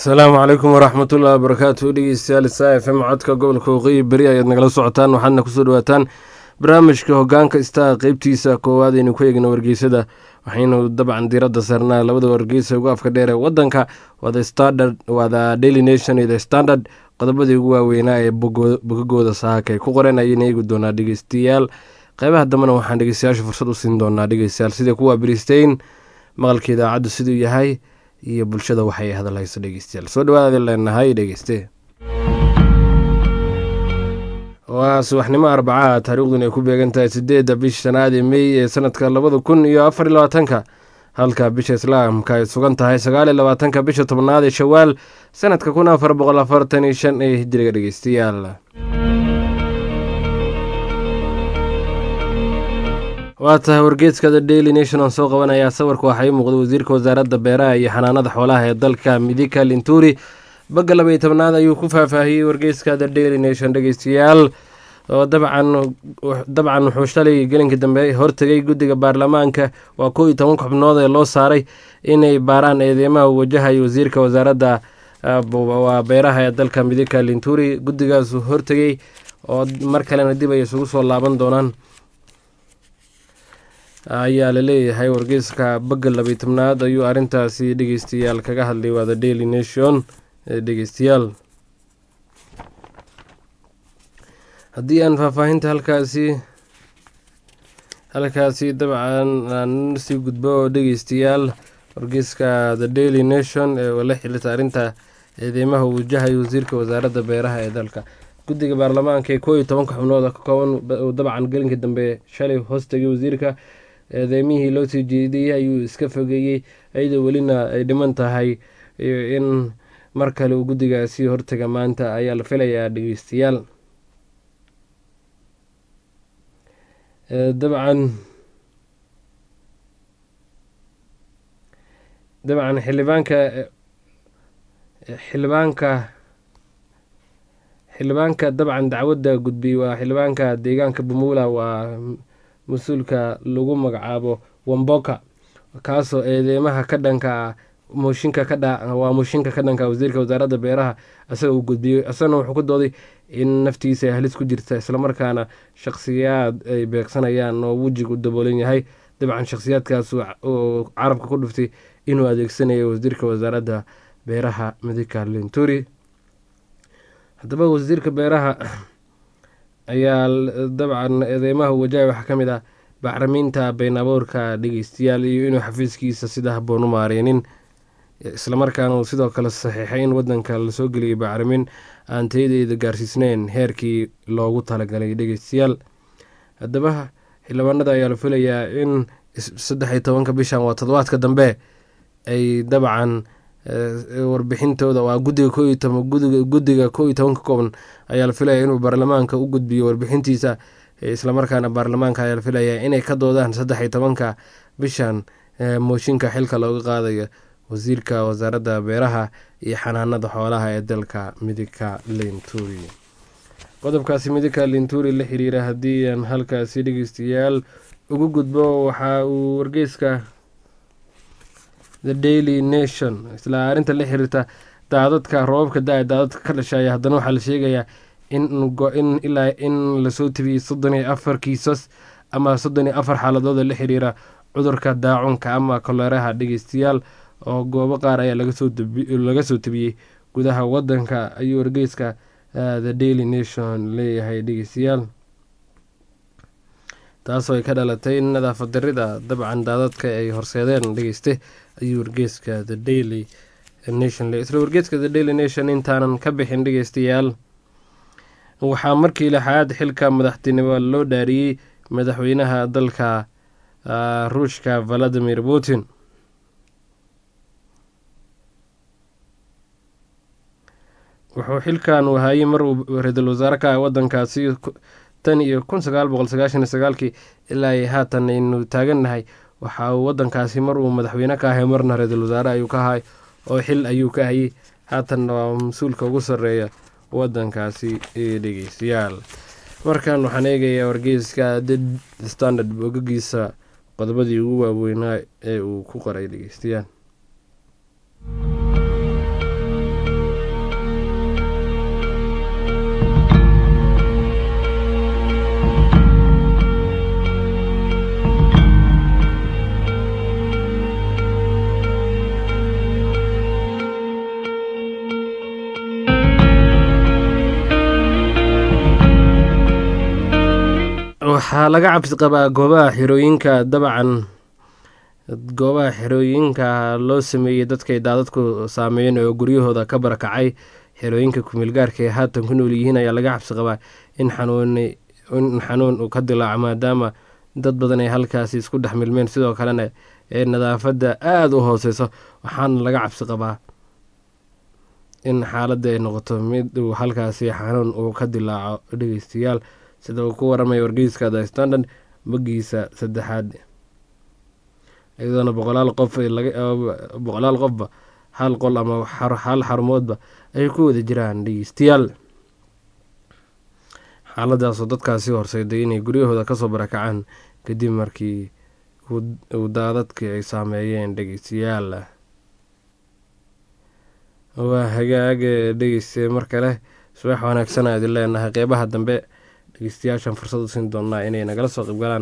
asalaamu calaykum waraxmatullahi wabarakaatu dhegeystayaal saa f m codka gobolka waqooyi beri ayaad nagala socotaan waxaadna kusoo dhawaataan barnaamijka hogaanka istaa qeybtiisa koowaad aynu ku eegna wargeysada waxaynu dabcan diiradda saarnaa labada wargeysa ugu afka dheer ee wadanka waa the daily nation iyo the standard qodobadii ugu waaweynaa ee bogagooda saaka ay ku qoreen ayayna eegi doonaa dhegeystayaal qeybaha dambena waxaan dhegeystayaasha fursad u siin doonaa dhegeystayaal sidai kuwa bristein maqalka idaacaddu siduu yahay iyo bulshada waxay hadalhayso dhegeystayaal soo dhawaada leenahay dhegeyste waa subaxnimo arbacaha taariikhduna ay ku beegan tahay sideedda bisha shanaad ee mey ee sanadka labada kun iyo afar iyo labaatanka halka bisha islaamka ay sugan tahay sagaal iyo labaatanka bisha tobnaad ee shawaal sanadka kun afar boqol afartan iyo shan ee hijiriga dhegeystayaal waa tahay wargeeska the daily nation aan soo qabanayaa sawirka waxaa ii muuqda wasiirka wasaaradda beeraha iyo xanaanada xoolaha ee dalka midika linturi bagga laba iyo tobnaad ayuu ku faahfaahiyey wargeyska the daily nation dhegeystayaal oo dabcan dabcan wuxuu shalay gelinkii dambe hortegay guddiga baarlamaanka waa kow iyo toban xubnood ee loo saaray inay baaraan eedeymaha uu wajahayo wasiirka wasaaradda waa beeraha ee dalka midika linturi guddigaasu hortegay oo mar kalena dib ay isugu soo laaban doonaan ayaa laleeyahay wargeyska bagga labiy tobnaad ayuu arrintaasi dhegeystayaal kaga hadlay waa the daily nation dhegeystayaal haddii aan faahfaahinta halkaasi halkaasi dabcan aan sii gudbo oo dhegeystayaal wargeyska the daily nation ee la xilita arrinta eedeymaha uu wajahayo wasiirka wasaaradda beeraha ee dalka guddiga baarlamaanka ee koo iyo tobanka xubnood ka kooban dabcan gelinkii dambe shalay hoostagay wasiirka eedeymihii loo sii jeediyey ayuu iska fogeeyey iyadoo welina ay dhiman tahay in mar kale uu guddigaasi hortaga maanta ayaa la filayaa dhegeystayaal dabcan dabcan xildhibaanka xildhibaanka xildhibaanka dabcan dacwadda gudbiyey waa xildhibaanka deegaanka bumula waa mas-uulka lagu magacaabo wamboka kaasoo eedeymaha ka dhanka mooshinka kadhawaa mooshinka ka dhanka wasiirka wasaaradda beeraha isaga uu gudbiyey isagana wuxuu ku dooday in naftiisa ay halis ku jirta islamarkaana shakhsiyaad ay beegsanayaan oo wejiga u daboolan yahay dabcan shakhsiyaadkaas oo carabka ku dhuftay inuu adeegsanayo wasiirka wasaaradda beeraha midika linturi haddaba wasiirka beeraha ayaa dabcan eedeymaha wajaha waxaa ka mid ah bacrimiinta been abuurka dhegeystayaal iyo inuu xafiiskiisa sida haboon u maareynin islamarkaana uu sidoo kale saxiixay in wadanka lasoo geliyay bacrimin aan tayadeeda gaarsiisneyn heerkii loogu talagalay dhegeystayaal haddaba xildhibaanada ayaa la filayaa in saddex iyo tobanka bishan waa toddobaadka dambe ay dabcan warbixintooda waa gudiga ko guddiga ko iyo tobanka kooban ayaa la filaya inuu baarlamaanka u gudbiyo warbixintiisa islamarkaana baarlamaanka ayaa la filayaa inay ka doodaan saddex iyo tobanka bishan mooshinka xilka looga qaadayo wasiirka wasaaradda beeraha iyo xanaanada xoolaha ee dalka midika linturi qodobkaasi midika linturi la xiriira haddii aan halkaasi dhegeystayaal ugu gudbo waxa uu wargeyska the daily nation isla arrinta la xiriirta daadadka roobabka da- daadadka ka dhashaya haddana waxaa la sheegayaa in ilaa in lasoo tabiyey soddon iyo afar kiisas ama soddon iyo afar xaaladooda la xiriira cudurka daacunka ama koleeraha dhegeystayaal oo goobo qaar ayaa laga soo tabiyey gudaha wadanka ayuu wargeyska the daily nation leeyahay dhegeystayaal taasoo ay ka dhalatay nadaafad darida dabcan daadadka ay horseedeen dhegeyste ayuu wargeeska the daily nation isla wargeeska the daily nation intaanan ka bixin dhegeystayaal waxaa markii lixaad xilka madaxtinimo loo dhaariyey madaxweynaha dalka ruushka valadimir putin wuxuu xilkan wahaayey mar uu ra-iisul wasaare ka ah wadankaasi tan iyo kun sagaal boqol sagaashan iyo sagaalkii ilaa ay haatan aynu taagannahay waxa uu wadankaasi mar uu madaxweyne ka ahay marna ra-iisul wasaare ayuu ka ahay oo xil ayuu ka hayay haatanna waa mas-uulka ugu sarreeya wadankaasi ee dhegeystayaal markan waxaan eegayaa wargeyska the standard bogagiisa qodobadii ugu waaweynaa ee uu ku qoray dhegeystayaal waxaa laga cabsi qabaa goobaha xirooyinka dabcan goobaha xerooyinka loo sameeyey dadkay daadadku saameeyeen oo guryahooda ka barakacay xerooyinka kumeelgaarka ee haatan ku nool yihiin ayaa laga cabsi qabaa in xanuun in xanuun uu ka dilaaco maadaama dad badan ay halkaasi isku dhex milmeen sidoo kalena ee nadaafadda aada u hooseyso waxaana laga cabsi qabaa in xaaladda ay noqoto mid uu halkaasi xanuun uu ka dilaaco dhegeystayaal sida uu ku waramaya wargeyska the standard magiisa saddexaad iyadoona boqolaal qof boqolaal qofba hal qol ama hal xarumoodba ay ku wada jiraan dhegeystayaal xaaladaasoo dadkaasi horseyday inay guryahooda kasoo barakacaan kadib markii uu daadadkii ay saameeyeen dhegeystayaal waa hagaaga dhegeysta mar kale subax wanaagsan aa idin leenahay qeybaha dambe dhegeystayaashan fursad u siin doonaa inay nagala soo qeybgalaan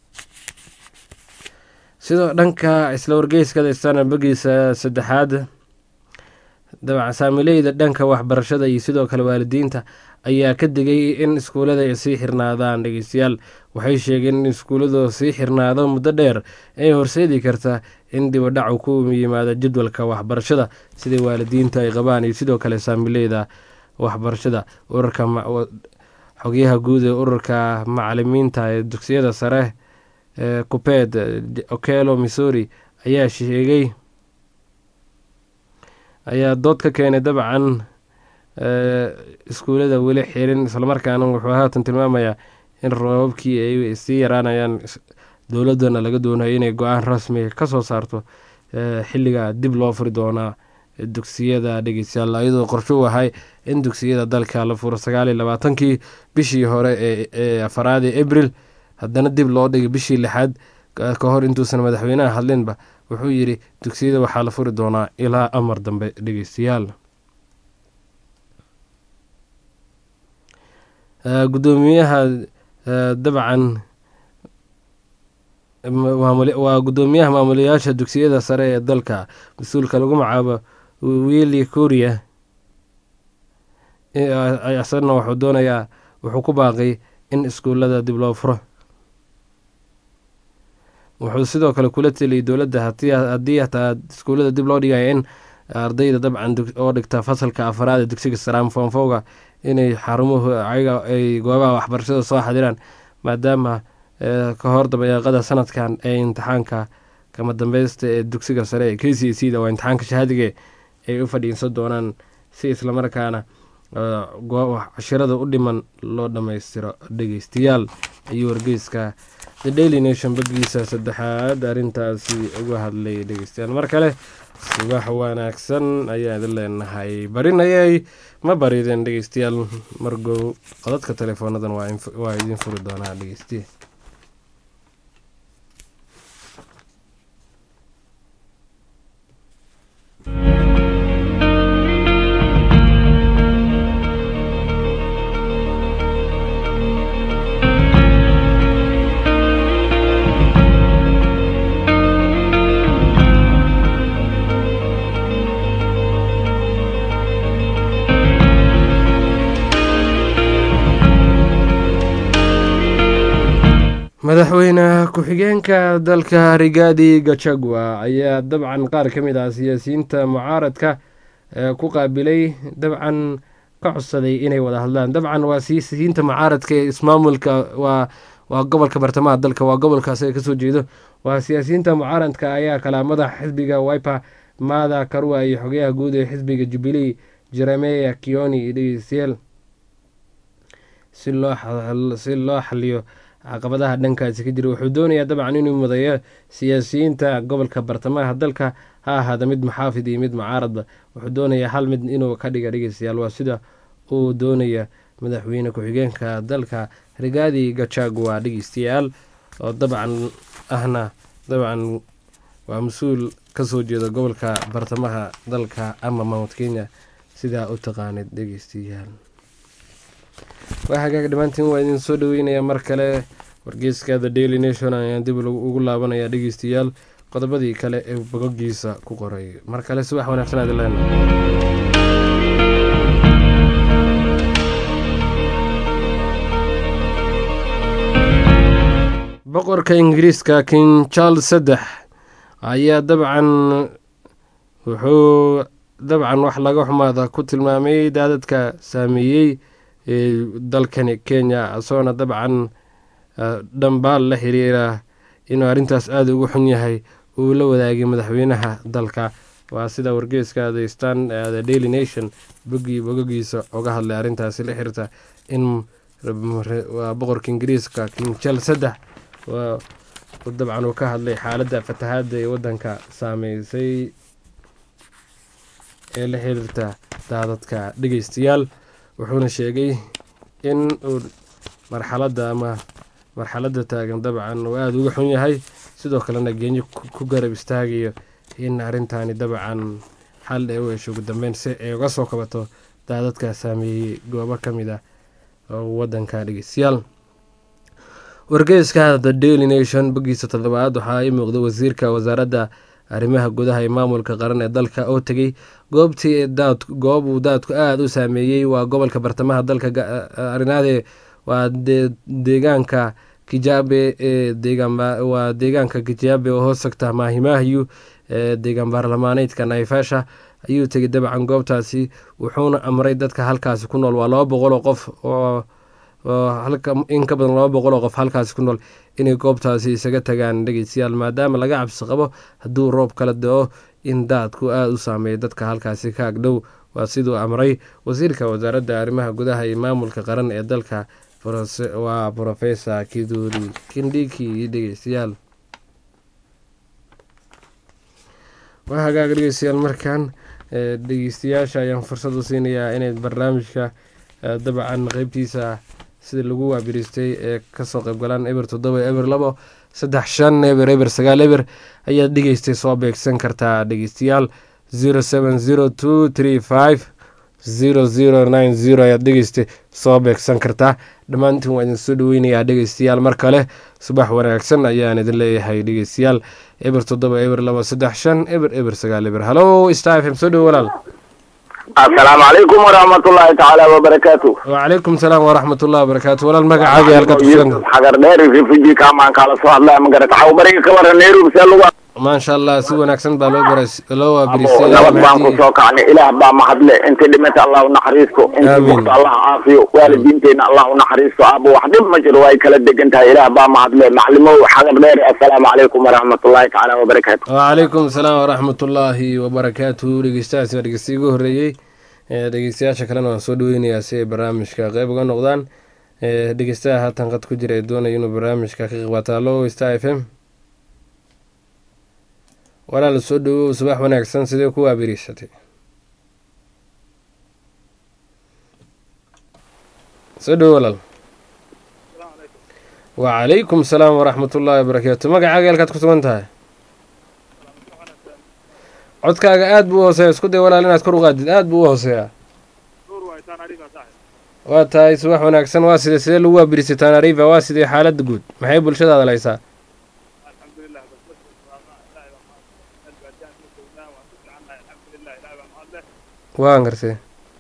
sidoo dhanka isla wargeyska daystana bagiisa saddexaad dabcan saamileyda dhanka waxbarashada iyo sidoo kale waalidiinta ayaa ka digay in iskuullada ay sii xirnaadaan dhegeystayaal waxay sheegeen in iskuulladu sii xirnaado muddo dheer ay horseedi karta in dibadhacu ku yimaado jadwalka waxbarashada sidai waalidiinta ay qabaan iyo sidoo kale saamileyda waxbarashada urarka xogyaha guud ee ururka macalimiinta ee dugsiyada sare ee kupeed okelo missouri ayaa sheegay ayaa dood ka keenay dabcan iskuullada weli xirin islamarkaana wuxuu haatan tilmaamayaa in roobabkii ay sii yaraanayaan dowladana laga doonayo inay go-aan rasmi ka soo saarto xilliga dib loo furi doonaa dugsiyada dhegeystayaal iyadoo qorsho u ahay in dugsiyada dalka la furo sagaaliyo labaatankii bishii hore ee afaraad ee abril haddana dib loo dhigay bishii lixaad ka hor intuusan madaxweynaha hadlinba wuxuu yidhi dugsiyada waxaa la furi doonaa ilaa amar dambe dhegeystayaal gudoomiyaha dabcan waa gudoomiyaha maamulayaasha dugsiyada sare ee dalka mas-uulka lagu magacaabo willi korea isagana wuxuu doonayaa wuxuu ku baaqay in iskuullada dib loo furo wuxuu sidoo kale kula teliyay dowladda haddii hataa iskuullada dib loo dhigaya in ardayda dabcan oo dhigta fasalka afaraad ee dugsiga saraam foonfowga inay xarumuhu ayaga ay goobaha waxbarashada soo xadiraan maadaama ka hor dabayaaqada sanadkan ee imtixaanka kama dambeysta ee dugsiga sare ee k c c da waa imtixaanka shahaadige ay u fadhiinsan doonaan si islamarkaana cashirada u dhiman loo dhammaystiro dhegeystayaal ayuu wargeyska the daily nation bagiisa saddexaad arrintaasi uga hadlay dhegeystayaal mar kale subax wanaagsan ayaa idin leenahay barinayay ma barideen dhegeystayaal margow qodadka teleefoonadan waa idin furi doonaa dhegeystiye madaxweyne ku-xigeenka dalka rigaadi gachagua ayaa dabcan qaar ka mid ah siyaasiyiinta mucaaradka ku qaabilay dabcan ka codsaday inay wada hadlaan dabcan waa siyaasiyiinta mucaaradka ee ismaamulka waa waa gobolka bartamaha dalka waa gobolkaas ay kasoo jeedo waa siyaasiyiinta mucaaradka ayaa kalaa madaxa xisbiga wiper maada karua iyo xogayaha guud ee xisbiga jubilee jeremeya kioni dhegeystayaal si loo xaliyo caqabadaha dhankaasi ka jira wuxuu doonayaa dabcan inuu mudayo siyaasiyiinta gobolka bartamaha dalka ha ahaada mid maxaafid iyo mid mucaaradba wuxuu doonayaa hal mid inuu ka dhiga dhegeystayaal waa sida uu doonaya madaxweyne ku-xigeenka dalka rigaadi gachagua dhegeystayaal oo dabcan ahna dabcan waa mas-uul kasoo jeeda gobolka bartamaha dalka ama mount kenya sidaa u taqaanid dhegeystayaal waa hagaag dhammaantiin waa idin soo dhaweynaya mar kale wargeyska the daily nation ayaan dib ugu laabanaya dhegeystayaal qodobadii kale ee bogogiisa ku qoray mar kale subax wanaagsan aad leena boqorka ingiriiska king charles saddex ayaa dabcan wuxuu dabcan wax laga xumaada ku tilmaamay daadadka saameeyey ee dalkani kenya isagoona dabcan dhambaal la xiriira inuu arrintaas aada ugu xun yahay uu la wadaagay madaxweynaha dalka waa sida wargeeska the stan the daily nation bogii bogogiisa oga hadlay arrintaasi la xirta in waa boqorka ingiriiska king charles saddex dabcan uu ka hadlay xaaladda fatahaadda ee waddanka saameysay ee la xiriirta daadadka dhegeystayaal wuxuuna sheegay in uu marxaladda ama marxaladda taagan dabcan uu aada uga xun yahay sidoo kalena genyo ku garab istaagayo in arrintaani dabcan xal ee u hesho ugu dambeyn si ay uga soo kabato daadadka saameeyey goobo ka mid ah waddanka dhegeystayaal wargeyska the daily nation bogiisa toddobaad waxaa ii muuqda wasiirka wasaaradda arrimaha gudaha ee maamulka qaran ee dalka oo tegey goobtii daad goob uu daadku aada u saameeyey waa gobolka bartamaha dalka arinaade waa deegaanka kijabe ee waa deegaanka kijabe oo hoos tagta maahimaahiyu ee deegaan baarlamaaneydka naifasha ayuu tegay dabcan goobtaasi wuxuuna amray dadka halkaasi ku nool waa laba boqol oo qof oo in ka badan laba boqol oo qof halkaasi ku nool inay goobtaasi isaga tagaan dhegeystayaal maadaama laga cabsi qabo hadduu roob kala da-o in daadku aada u saameeyo dadka halkaasi ka agdhow waa siduu amray wasiirka wasaaradda arrimaha gudaha iyo maamulka qaran ee dalka waa professor kiduri kindhiki dhegeystayaal waa hagaaga dhegeystayaal markan dhegeystayaasha ayaan fursad u siinayaa inay barnaamijka dabcan qeybtiisa sida lagu waabiristay ee kasoo qeybgalaan eber toddoba eber labo saddex shan eber eber sagaal eber ayaad dhegeystay soo beegsan kartaa dhegeystayaal zero seven zero two three five zero zero nine zero ayaad dhegeystay soo beegsan kartaa dhammaantiin waa idin soo dhaweynayaa dhegeystayaal mar kale subax wanaagsan ayaan idin leeyahay dhegeystayaal eber toddoba eber labo saddex shan eber eber sagaal eber halo star f m soo dhowo walaal asalaamu calaykum waraxmatullaahi tacaala wabarakaatu wacalaykum salaam waraxmatullahi wabarakaatu walaal magacaaga halkaad kusugan xagar dheer refugee kamaan kaala soo hadlaya magarata xaw bariga ka waran nairobi see lagu maasha allah si wanaagsan baa loo baras loo abo waabiristay nabad baan ku soo kacnay ilaah baa mahadle intii dhimata allah u naxariisto intii Amiin. bugta allah caafiyo waalidiinteyna allah u naxariisto abo wax dhib ma jiro way kala degan tahay ilaah baa mahadle maclimow xagar dheer assalaamu calaykum waraxmatullaahi tacaala wabarakaatu wacalaykum salaam waraxmatullaahi wabarakaatu dhegeystahaasi waa dhegeysta igu horreeyey ee dhegeystayaasha kalena waan soo dhaweynayaa si ay barnaamijka qeyb uga noqdaan ee dhegeystaha haatan qad ku jira ee doonaya inuu barnaamijka ka qeyb qaato allo star f m walaal soo dhawow subax wanaagsan sidee ku waabiriisatay soo dhawow walaal wacalaykum salaam waraxmatullaahi wabarakaatu magacaaga halkaad ku sugan tahay codkaaga aada buu u hooseeya isku day walaal inaad kor u qaadid aada buu u hooseeyaa waa tahay subax wanaagsan waa sidee sidee lagu waabirisay tanariva waa sidee xaaladda guud maxay bulshadaada laysaa waan gartay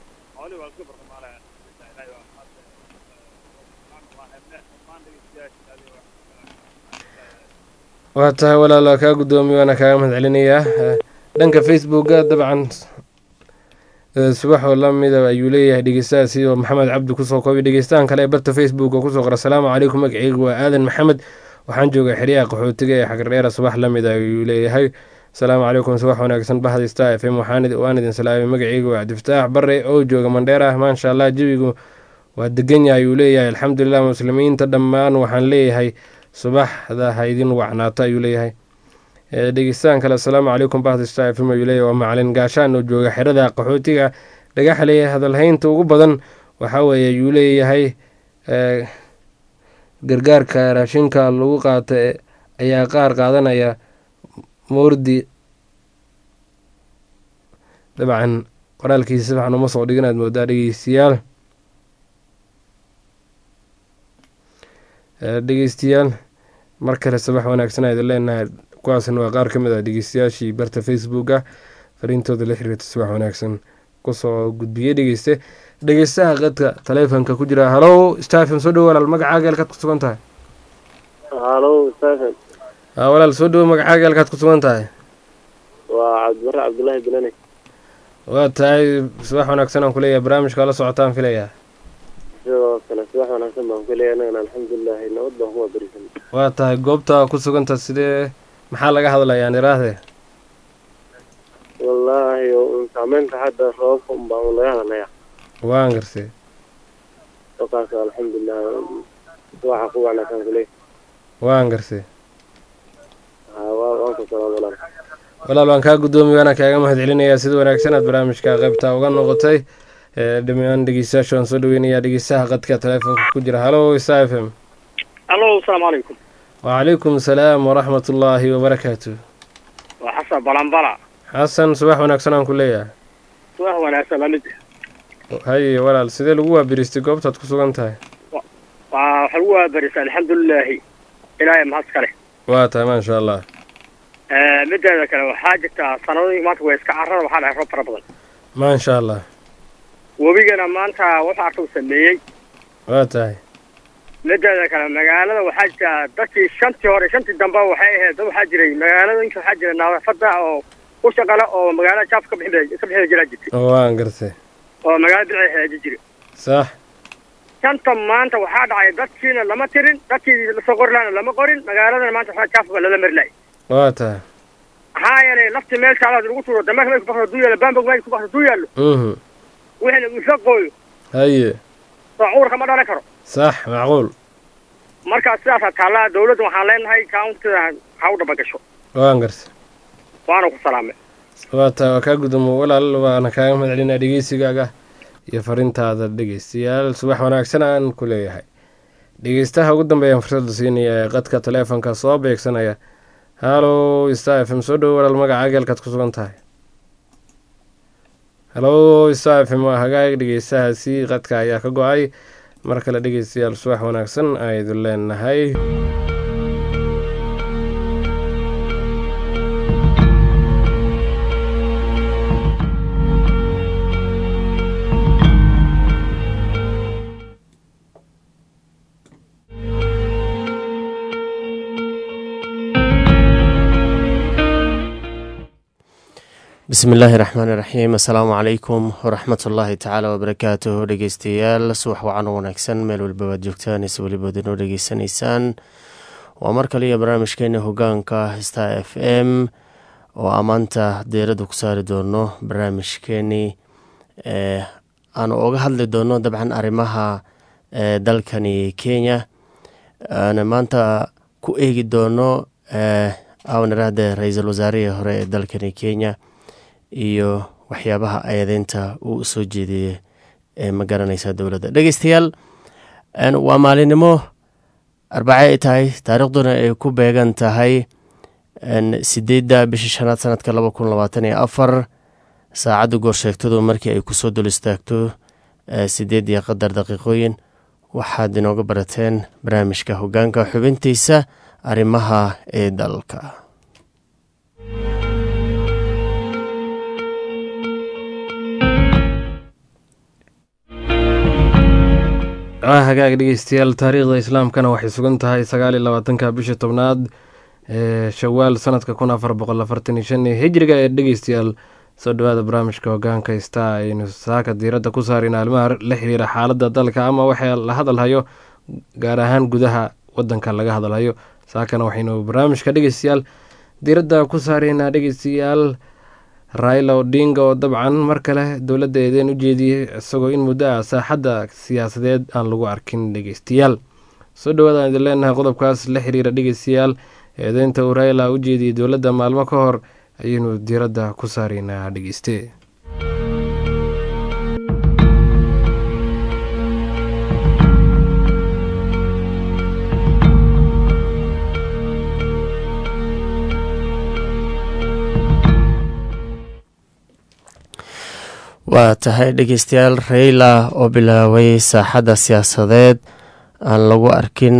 waa tahay walaal waa kaa guddoomiye waana kaaga mahad celinayaa Eh, dhanka facebooka dabcan eh, subaxoo lamida ayuu leeyahay dhegeystahaasi oo maxamed cabdi kusoo koobay dhegeystahan kale ee barta facebook oo kusoo qora asalaamu calaykum magaceyga waa aadan maxamed waxaan joogaa xeryaha qaxootiga ee xagardheera subax lamid ayuu leeyahay asalaamu calaykum subax wanaagsan bahda star f m waxaan idin- waan idin salaamay magaceyga waa cabdifataax bare oo jooga mandheera maasha allah jawigu waa degan yahay ayuu leeyahay alxamdulilah muslimiinta dhammaan waxaan leeyahay subaxda ha idin wacnaato ayuu leeyahay Eh, dhegeystahan kale asalaamu calaykum bahda star f m ayuu leeyahay waa macalin gaashaan oo jooga xerada qaxootiga dhagaxley hadalhaynta ugu badan waxaa weeye ayuu leeyahay eh, gargaarka raashinka lagu qaata eh, ayaa qaar qaadanaya moordi dabcan qoraalkiisa si fiican uma soo dhigin aad moodaa dhegeystayaal Eh, dhegeystayaal mar kale sabax wanaagsan ayaan idin leenahay kuwaasna waa qaar ka mid ah dhegeystayaashii barta facebooka fariintooda la xiriirta subax wanaagsan kusoo gudbiyey dhegeyste dhegeystaha qadka taleefonka ku jira halow stafm soo dhow walaal magacaaga halkaad ku sugan tahay halo stephen aa walaal soo dhawo magacaaga halkaad ku sugan tahay waa cabdibare cabdullaahi binani waa tahay subax wanaagsan aan kuleeyahay barnaamijka la socotaan filayaa sidoo kale subax wanaagsan baan ku leeyahay annagana alxamdulilahi nabad baan kuma berisan waa tahay goobta ku suganta sidee maxaa laga hadlayaan iraahde wallaahi un saameynta hadda roobabka un baan un laga hadlaya waan gartay wakaas alxamdulilah subaxa ku wanaagsan kuleeyahay waan gartay ha waa waan ku salaam walaal walaal waan kaa guddoomiye waana kaaga mahad celinayaa sida wanaagsan aad barnaamijka qaybta uga noqotay dhamaan dhegeystayaasha waan soo dhaweynayaa dhegeystaha qadka taleefonka ku jira halo isa f m allo asalaamu calaykum wacalaykum asalaam waraxmat ullaahi wabarakaatu waa xasan balanbala xasan subax wanaagsan aan ku leeyahay subax wanaagsan lamid haye walaal sidee lagu waabiristay goobtaad ku sugan tahay waa waxa lagu waabarisa alxamdulilaahi ilaahay mahad kale waa tahay maasha allah mideeda kale waxaa jirtaa sanadooyin maanta way iska carrada waxaa dhahay roob fara badan maasha allah webigana maanta wuxuu arka u sameeyey waa tahay mideeda kale magaalada waxaa jira dadkii shantii hore shantii dambe waxay ahayd dad waxaa jiray magaaladooyinka waxaa jira nadaafada oo u shaqale oo magaalada jaaf ka bixin ka bixin jiraa jirtay waan gartay oo magaalada bidixay hagaajin jiray sax shanta maanta waxaa dhacay dadkiina lama tirin dadkii lasoo qori lahaana lama qorin magaaladana maanta waxaa jaafka lala mari lahay waa tahay maxaa yeelay lafti meel kaalaad lagu tuuro dameerka meel ku bakdo haduu yaallo bambog meel ku bakdo haduu yaallo mhm wixina uu isla qooyo haye soo cuurka ma dhalan karo sax macquul marka sidaasaa taallaa dawladda waxaan leenahay countiga ha u dhaba gasho waan gartay waana ku salaamay waa tahay waa kaa gudoomo walaal waana kaaga mahad celinaa dhegeysigaaga iyo farintaada dhegeystayaal subax wanaagsan aan ku leeyahay dhegeystaha ugu dambeeyaan fursadda siinaya ee qadka taleefonka soo beegsanaya halo star f m soo dhowo walaal magacaaga halkaad ku sugan tahay halo star f m waa hagaag dhegeystahaasi qadka ayaa ka go-ay mar kale dhegeystayaal subax wanaagsan aydu leenahay bismi illaahi raxmaani raxiim assalaamu calaykum waraxmat ullaahi tacaala wabarakaatuh dhegeystayaal subax wacan u wanaagsan meel walba waad joogtaan is welibood inoo dhegeysanaysaan waa mar kale iyo barnaamijkeena hogaanka star f m oo amaanta deerada ku saari doono barnaamijkeenii aanu oga hadli doono dabcan arrimaha dalkani kenya aana maanta ku eegi doono awnirahde ra-iisul wasaarihii hore ee dalkani kenya iyo waxyaabaha eedeynta uu usoo jeediyey ee ma garanaysa dowladda dhegeystayaal waa maalinimo arbace ay tahay taariikhduna ay ku beegan tahay sideedda bisha shanaad sanadka laba kun labaatan iyo afar saacadda goorsheegtadu markii ay kusoo dul istaagto sideed iyo qadar daqiiqooyin waxaad inooga barateen barnaamijka hogaanka xubintiisa arrimaha ee dalka hagaag dhegeystayaal taariikhda islaamkana waxay sugan tahay sagaal iyo labaatanka bisha tobnaad ee shawaal sanadka kun afar boqol afartan iyo shan hijriga ee dhegeystayaal soo dhawaada barnaamijka hogaanka star aynu saaka diiradda ku saarin arrimaha la xiriira xaaladda dalka ama waxaa la hadalhayo gaar ahaan gudaha wadanka laga hadalhayo saakana waxaynu barnaamijka dhegeystayaal diiradda ku saareynaa dhegeystayaal raila odinga oo dabcan mar kale dowladda eedeen u jeediyey isagoo in muddo ah saaxadda siyaasadeed aan lagu arkin dhegeystayaal soo dhawaadaan idin leenahay qodobkaas la xiriira dhegeystayaal eedeynta uu raila u jeediyey dowladda maalmo ka hor ayaynu diiradda ku saareynaa dhegeyste waa tahay dhegeystayaal rayla oo bilaabay saaxadda siyaasadeed aan lagu arkin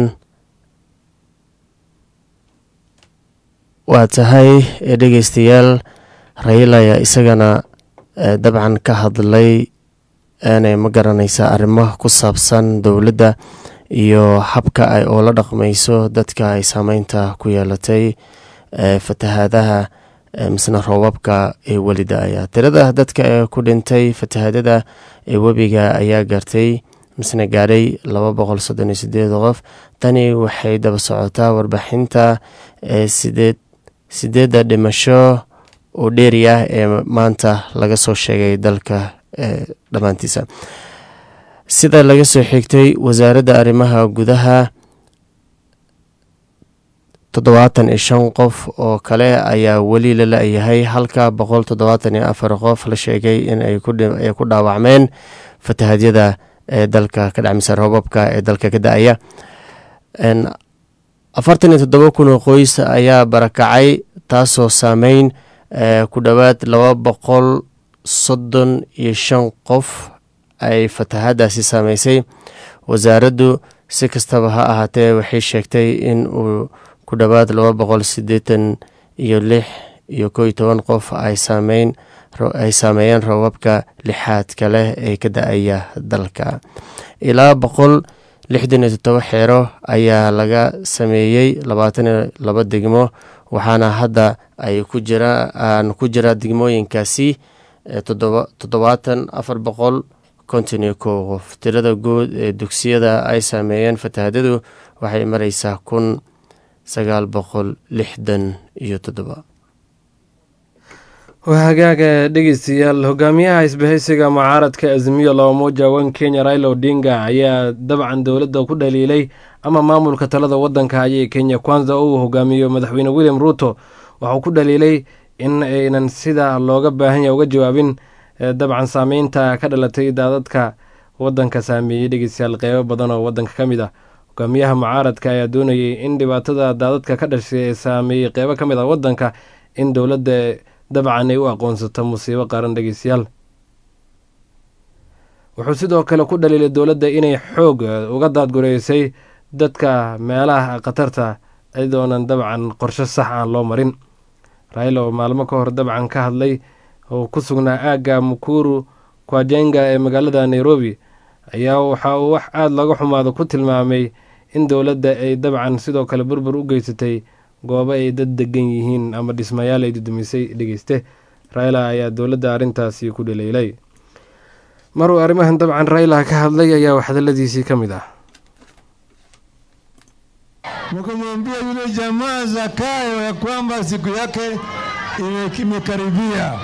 waa tahay dhegeystayaal rayla ayaa isagana dabcan ka hadlay aanay ma garanaysa arrimo ku saabsan dowladda iyo habka ay oola dhaqmayso dadka ay saameynta ku yeelatay fatahaadaha misna roobabka ee weli da-aya tirada dadka ee ku dhintay fatahaadada ee webiga ayaa gaartay misna gaadhay laba boqol soddon iyo sideed qof tani waxay daba socotaa warbixinta ee sideed sideedda dhimasho oo dheeri ah ee maanta laga soo sheegay dalka dhammaantiisa sida laga soo xigtay wasaaradda arrimaha gudaha toddobaatan iyo shan qof oo kale ayaa weli la la-yahay halka boqol toddobaatan iyo afar qof la sheegay in ay ku dhaawacmeen fatahadyada ee dalka ka dhacmisa roobabka ee dalka ka da-aya afartan iyo toddoba kun oo qoys ayaa barakacay taasoo saameyn ku dhowaad laba boqol soddon iyo shan qof ay fatahadaasi saameysay wasaaraddu si kastaba ha ahaatee waxay sheegtay in uu ku dhowaad laba boqol siddeetan iyo lix iyo kow iyo toban qof ay saameyn ay saameeyeen roobabka lixaadka leh ee ka da-aya dalka ilaa boqol lixdan iyo toddoba xeero ayaa laga sameeyey labaatan iyo laba degmo waxaana hadda ay ku jiraan ku jira degmooyinkaasi toddobaatan afar boqol konton iyo kow qof tirada guud ee dugsiyada ay saameeyeen fatahadadu waxay mareysaa kun sagaal boqol lixdan iyo toddoba waa hagaaga dhegeystayaal hogaamiyaha isbahaysiga mucaaradka azimiyo loomuja wan kenya raila odinga ayaa dabcan dowladda ku dhaliilay ama maamulka talada wadanka ayay kenya kwanza uu hogaamiyo madaxweyne william ruuto waxuu ku dhaliilay in aynan sida looga baahan yahay uga jawaabin dabcan saameynta ka dhalatay daadadka wadanka saameeyey dhegeystayaal qeybo badan oo wadanka ka mid ah hogaamiyaha mucaaradka ayaa doonayay in dhibaatada daadadka ka dhashay ee saameeyey qeybo ka mid ah wadanka in dowladda dabcan ay u aqoonsato musiibo qaran dhegeystayaal wuxuu sidoo kale ku dhaliilay dowladda inay xoog uga daadgureysay dadka meelaha khatarta iyadoonan dabcan qorshe sax aan loo marin raila oo maalmo ka hor dabcan ka hadlay oo ku sugnaa aagga mukuru kwajenga ee magaalada nairobi ayaa waxa uu wax aada laga xumaado ku tilmaamay in dowladda ay dabcan sidoo kale burbur u geysatay goobo ay dad degan yihiin ama dhismayaal ay dudumisay dhegeyste raila ayaa dowladda arrintaasi ku dhaleelay maruu arrimahan dabcan raila ka hadlay ayaa waxdaladiisii ka mid ah Nikamwambia yule jamaa Zakayo ya kwamba siku yake imekaribia.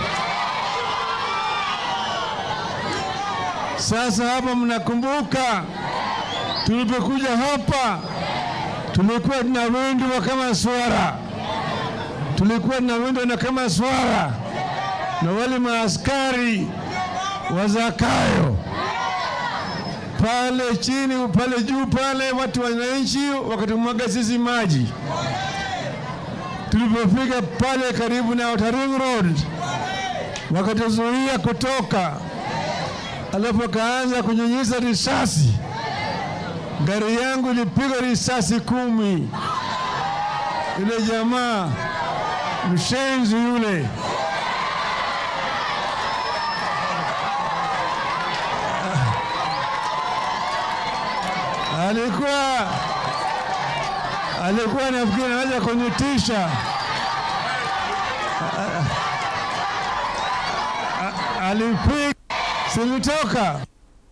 Sasa hapa mnakumbuka tulipokuja hapa tulikuwa tuna windwa kama swara, tulikuwa tuna windwa kama swara na wale maaskari wa Zakayo pale chini, pale juu pale, watu wananchi wakatumwaga sisi maji. Tulipofika pale karibu na Outer Ring Road, wakatuzuia kutoka, alafu wakaanza kunyunyiza risasi. Gari yangu ilipigwa risasi kumi. Yule jamaa mshenzi yule alikuwa alikuwa nafikiri anaweza kunitisha. Alipiga silitoka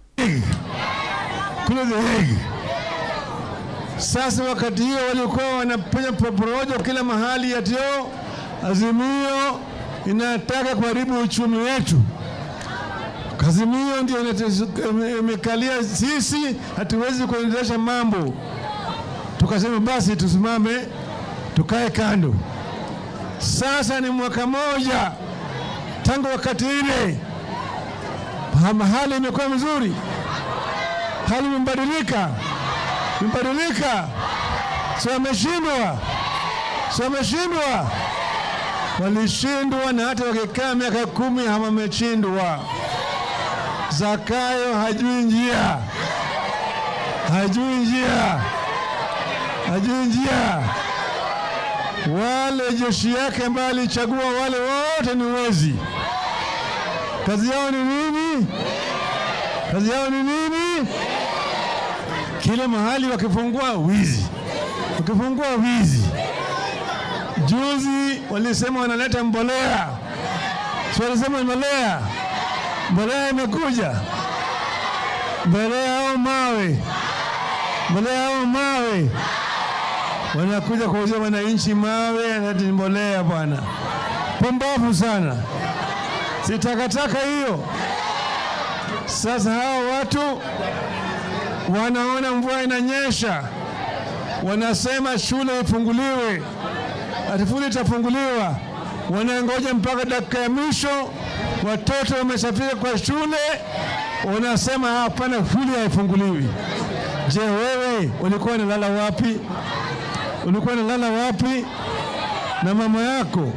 kule The Hague. Sasa wakati hiyo walikuwa wanafanya porojo kila mahali, yatio Azimio inataka kuharibu uchumi wetu. Azimio ndio imekalia sisi, hatuwezi kuendelesha mambo. Tukasema basi tusimame, tukae kando. Sasa ni mwaka moja tangu wakati ile, hali imekuwa mzuri, hali imebadilika, imebadilika. Si wameshindwa, si wameshindwa, walishindwa, na hata wakikaa miaka kumi hawameshindwa. Zakayo hajui njia, hajui njia, hajui njia. Wale jeshi yake ambaye alichagua wale wote ni wezi. Kazi yao ni nini? Kazi yao ni nini? kila mahali wakifungua wizi, wakifungua wizi. Juzi walisema wanaleta mbolea, si walisema mbolea, mbolea imekuja, mbolea au mawe, mbolea au mawe, wanakuja kuuzia wananchi mawe, ati mbolea bwana. Pumbavu sana, si takataka hiyo. Sasa hao watu wanaona mvua inanyesha, wanasema shule ifunguliwe, atifuli itafunguliwa, wanangoja mpaka dakika ya mwisho, watoto wameshafika kwa shule, wanasema hapana, shule haifunguliwi. Je, wewe ulikuwa unalala wapi? Ulikuwa unalala wapi na mama yako?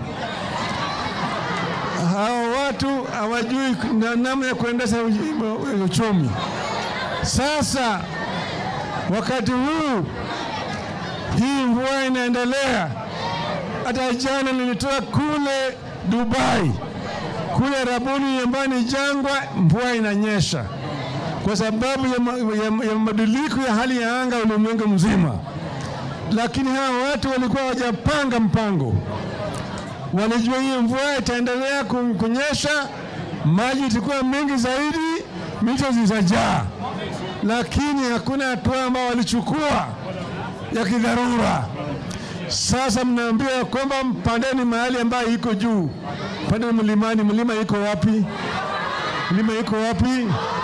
Hao watu hawajui na- namna ya kuendesha uj- uchumi. Sasa wakati huu hii mvua inaendelea. Hata jana nilitoka kule Dubai, kule Arabuni ambayo ni jangwa, mvua inanyesha kwa sababu ya, ma, ya, ya mabadiliko ya hali ya anga ulimwengu mzima. Lakini hawa watu walikuwa hawajapanga mpango walijua hii mvua itaendelea ku- kunyesha, maji itakuwa mengi zaidi, mito zitajaa, lakini hakuna hatua ambao walichukua ya kidharura. Sasa mnaambiwa kwamba mpandeni mahali ambayo iko juu, pandeni mlimani. Mlima iko wapi? Mlima iko wapi?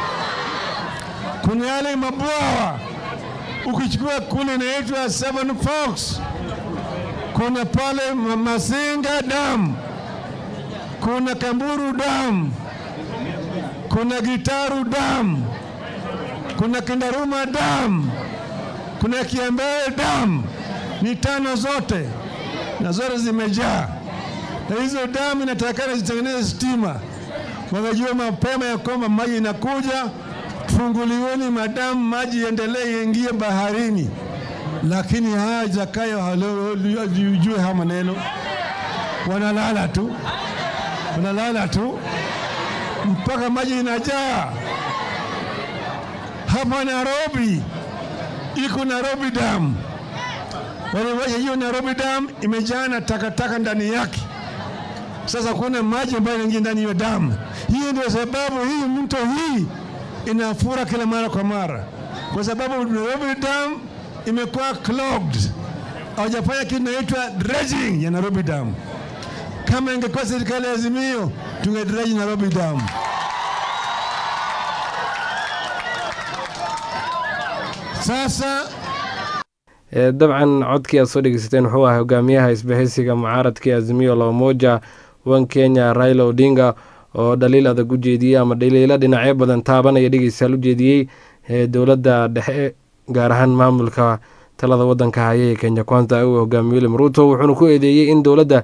Kuna yale mabwawa, ukichukua kule inaitwa Seven Forks kuna pale Ma- Masinga Dam, kuna Kamburu Dam, kuna Gitaru Dam, kuna Kindaruma Dam, kuna Kiambere Dam. Ni tano zote na zote zimejaa, na hizo damu inatakana zitengeneze stima. Wamejua mapema ya kwamba maji inakuja, funguliweni madamu, maji iendelee iingie baharini lakini haya Zakayo hajui haya maneno, wanalala tu, wanalala tu mpaka maji inajaa. Hapa Nairobi iko Nairobi Dam, waliwacha hiyo Nairobi Dam imejaa na takataka ndani yake. Sasa kuna maji ambayo yanaingia ndani ya damu. Hiyo ndio sababu hii mto hii inafura kila mara kwa mara, kwa sababu Nairobi Dam imekuwa clogged, hawajafanya kitu inaitwa dredging ya Nairobi Dam. Kama ingekuwa serikali ya Azimio, tungedredge Nairobi Dam. Sasa Ee, dabcan codkii aad soo dhegeysateen wuxuu ahaa hogaamiyaha isbahaysiga mucaaradka ee azimio la umoja wan kenya raila odinga oo dhaliil adag u jeediyey ama dhaliilo dhinacyo badan taabanaya dhegeystayaal u jeediyey ee dowladda dhexe gaar ahaan maamulka talada wadanka haya ee kenya kwanza uu hogaamiye william ruto wuxuuna ku eedeeyey in dowladda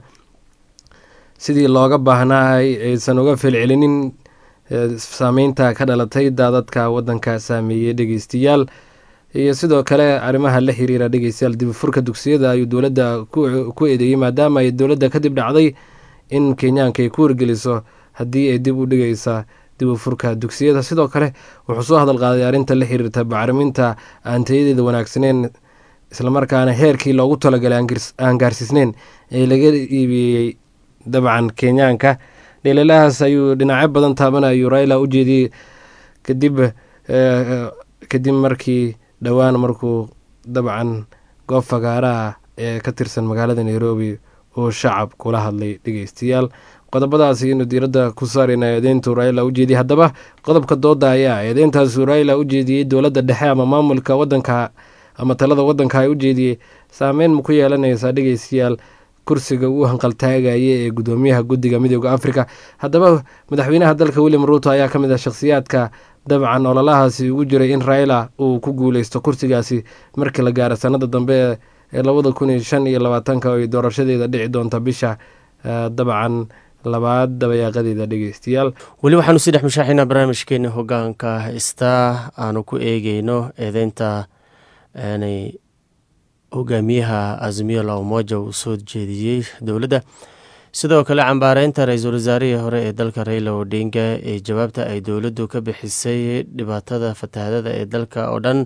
sidii looga baahnaa aysan uga felcelinin ee, saameynta ka dhalatay daadadka wadanka saameeyey dhegeystayaal iyo sidoo kale arrimaha la xiriira dhegeystayaal dib u furka dugsiyada ayuu dowladda ku ku eedeeyey maadaama ay dowladda kadib dhacday in kenyaanka ay ku wargeliso haddii ay dib u dhigaysa dib u furka dugsiyada sidoo kale wuxuu soo hadal qaaday arrinta la xiriirta bacriminta aan tayadeeda wanaagsaneyn islamarkaana heerkii loogu talagalay aan girs- aan gaarsiisneyn ee laga iibiyey dabcan kenyaanka dhaliilahaas ayuu dhinacyo badan taaban ayuu raila u jeediyey kadib eh, kadib markii dhowaan markuu dabcan goob fagaaraha ee ka tirsan magaalada nairobi uu shacab kula hadlay dhegeystayaal qodobadaasi inuu diiradda ku saarayna eedeyntu raila u jeediyey haddaba qodobka dooda ayaa eedeyntaasuu raila u jeediyey dowladda dhexe ama maamulka wadanka ama talada wadanka ay u jeediyey saameyn ma ku yeelanaysaa dhegeystayaal kursiga uu hanqaltaagaya ee gudoomiyaha guddiga midooda afrika haddaba madaxweynaha dalka william ruuto ayaa ka mid ah shakhsiyaadka dabcan ololahaasi ugu jiray in raila uu ku guuleysto kursigaasi markii la gaaro sanada dambe ee- ee labada kun iyo shan iyo labaatanka oo ay doorashadeeda dhici doonta bisha eh, dabcan labaad dabayaaqadeeda dhegeystayaal weli waxaanu sii dhex mushaaxaynaa barnaamijkeeni hogaanka star aanu ku eegeyno eedeynta aanay hogaamiyaha azimiyo la umoja uu soo jeediyey dowladda sidoo kale cambaareynta ra-iisul wasaarihii hore ee dalka raila odinga ee jawaabta ay dowladdu ka bixisay dhibaatada fatahaadada ee dalka oo dhan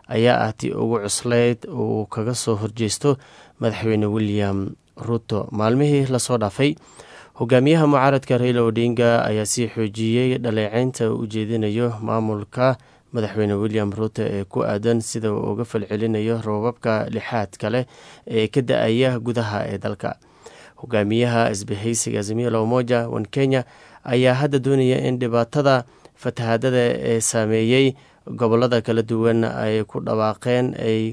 ayaa ah tii ugu cuslayd uu kaga soo horjeesto madaxweyne william ruto maalmihii lasoo dhaafay hogaamiyaha mucaaradka raila odinga ayaa sii xoojiyey dhaleeceynta u jeedinayo maamulka madaxweyne william ruto ee ku aadan sida uu uga falcelinayo roobabka lixaad kale ee ka da-aya gudaha ee dalka hogaamiyaha isbahaysiga azimio la umoja wan kenya ayaa hadda doonaya in dhibaatada fatahaadada ee saameeyey gobolada kala duwan ay ku dhawaaqeen ay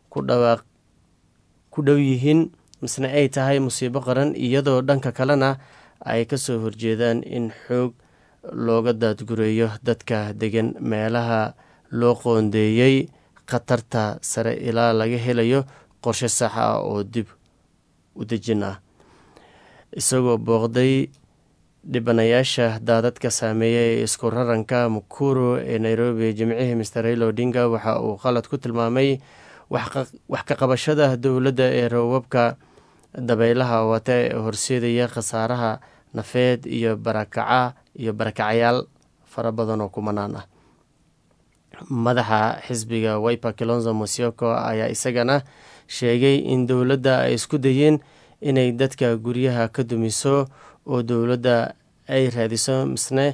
ku dhow yihiin misne ay tahay musiibo qaran iyadoo dhanka kalena ay kasoo horjeedaan in xoog looga daadgureeyo dadka degan meelaha loo qoondeeyey khatarta sare ilaa laga helayo qorshe sax ah oo dib u dejin ah isagoo booqday dhibanayaasha daadadka saameeya ee isku raranka mukuru ee nairobi jimcihii master raila odinga waxa uu qalad ku tilmaamay wax ka qabashada dowladda ee roobabka dabeylaha wata ee horseedaya khasaaraha nafeed iyo barakaca iyo barakacayaal fara badan oo kumanaan ah madaxa xisbiga wiper kilonzo mosioko ayaa isagana sheegay in dowladda ay isku dayeen inay dadka guryaha ka dumiso oo dowladda ay raadiso misne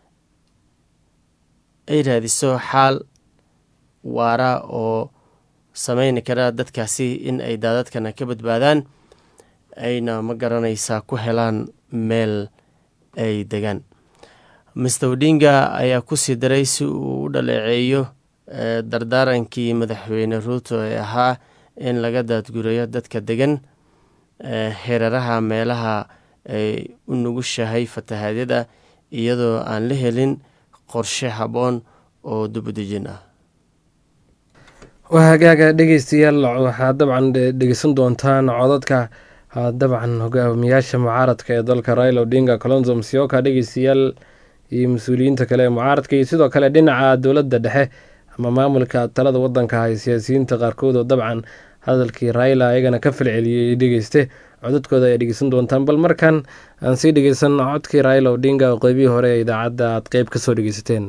ay raadiso xaal waara oo sameyni kara dadkaasi in ay daadadkana ka badbaadaan ayna ma garanaysaa ku helaan meel ay degaan master odinga ayaa kusii daray si uu u dhaleeceeyo dardaarankii madaxweyne ruuto ee ahaa in laga daadgureeyo dadka degan heeraraha meelaha ay u nugushahay fatahaadyada iyadoo aan la helin qorshe habboon oo dubudejin ah waa hagaaga dhegeystayaal waxaad dabcan dhegeysan doontaan codadka dabcan hogaamiyaasha mucaaradka ee dalka raila odinga colonzo msioka dhegeystayaal iyo mas-uuliyiinta kale ee mucaaradka iyo sidoo kale dhinaca dowladda dhexe ama maamulka talada wadanka hay siyaasiyiinta qaarkood oo dabcan hadalkii raila ayagana ka falceliyey dhegeyste codadkooda ayaa dhegeysan doontaan bal markan aan sii dhegeysan codkii raila odinga oo qeybihii hore ee idaacadda aad qeyb kasoo dhegeysateen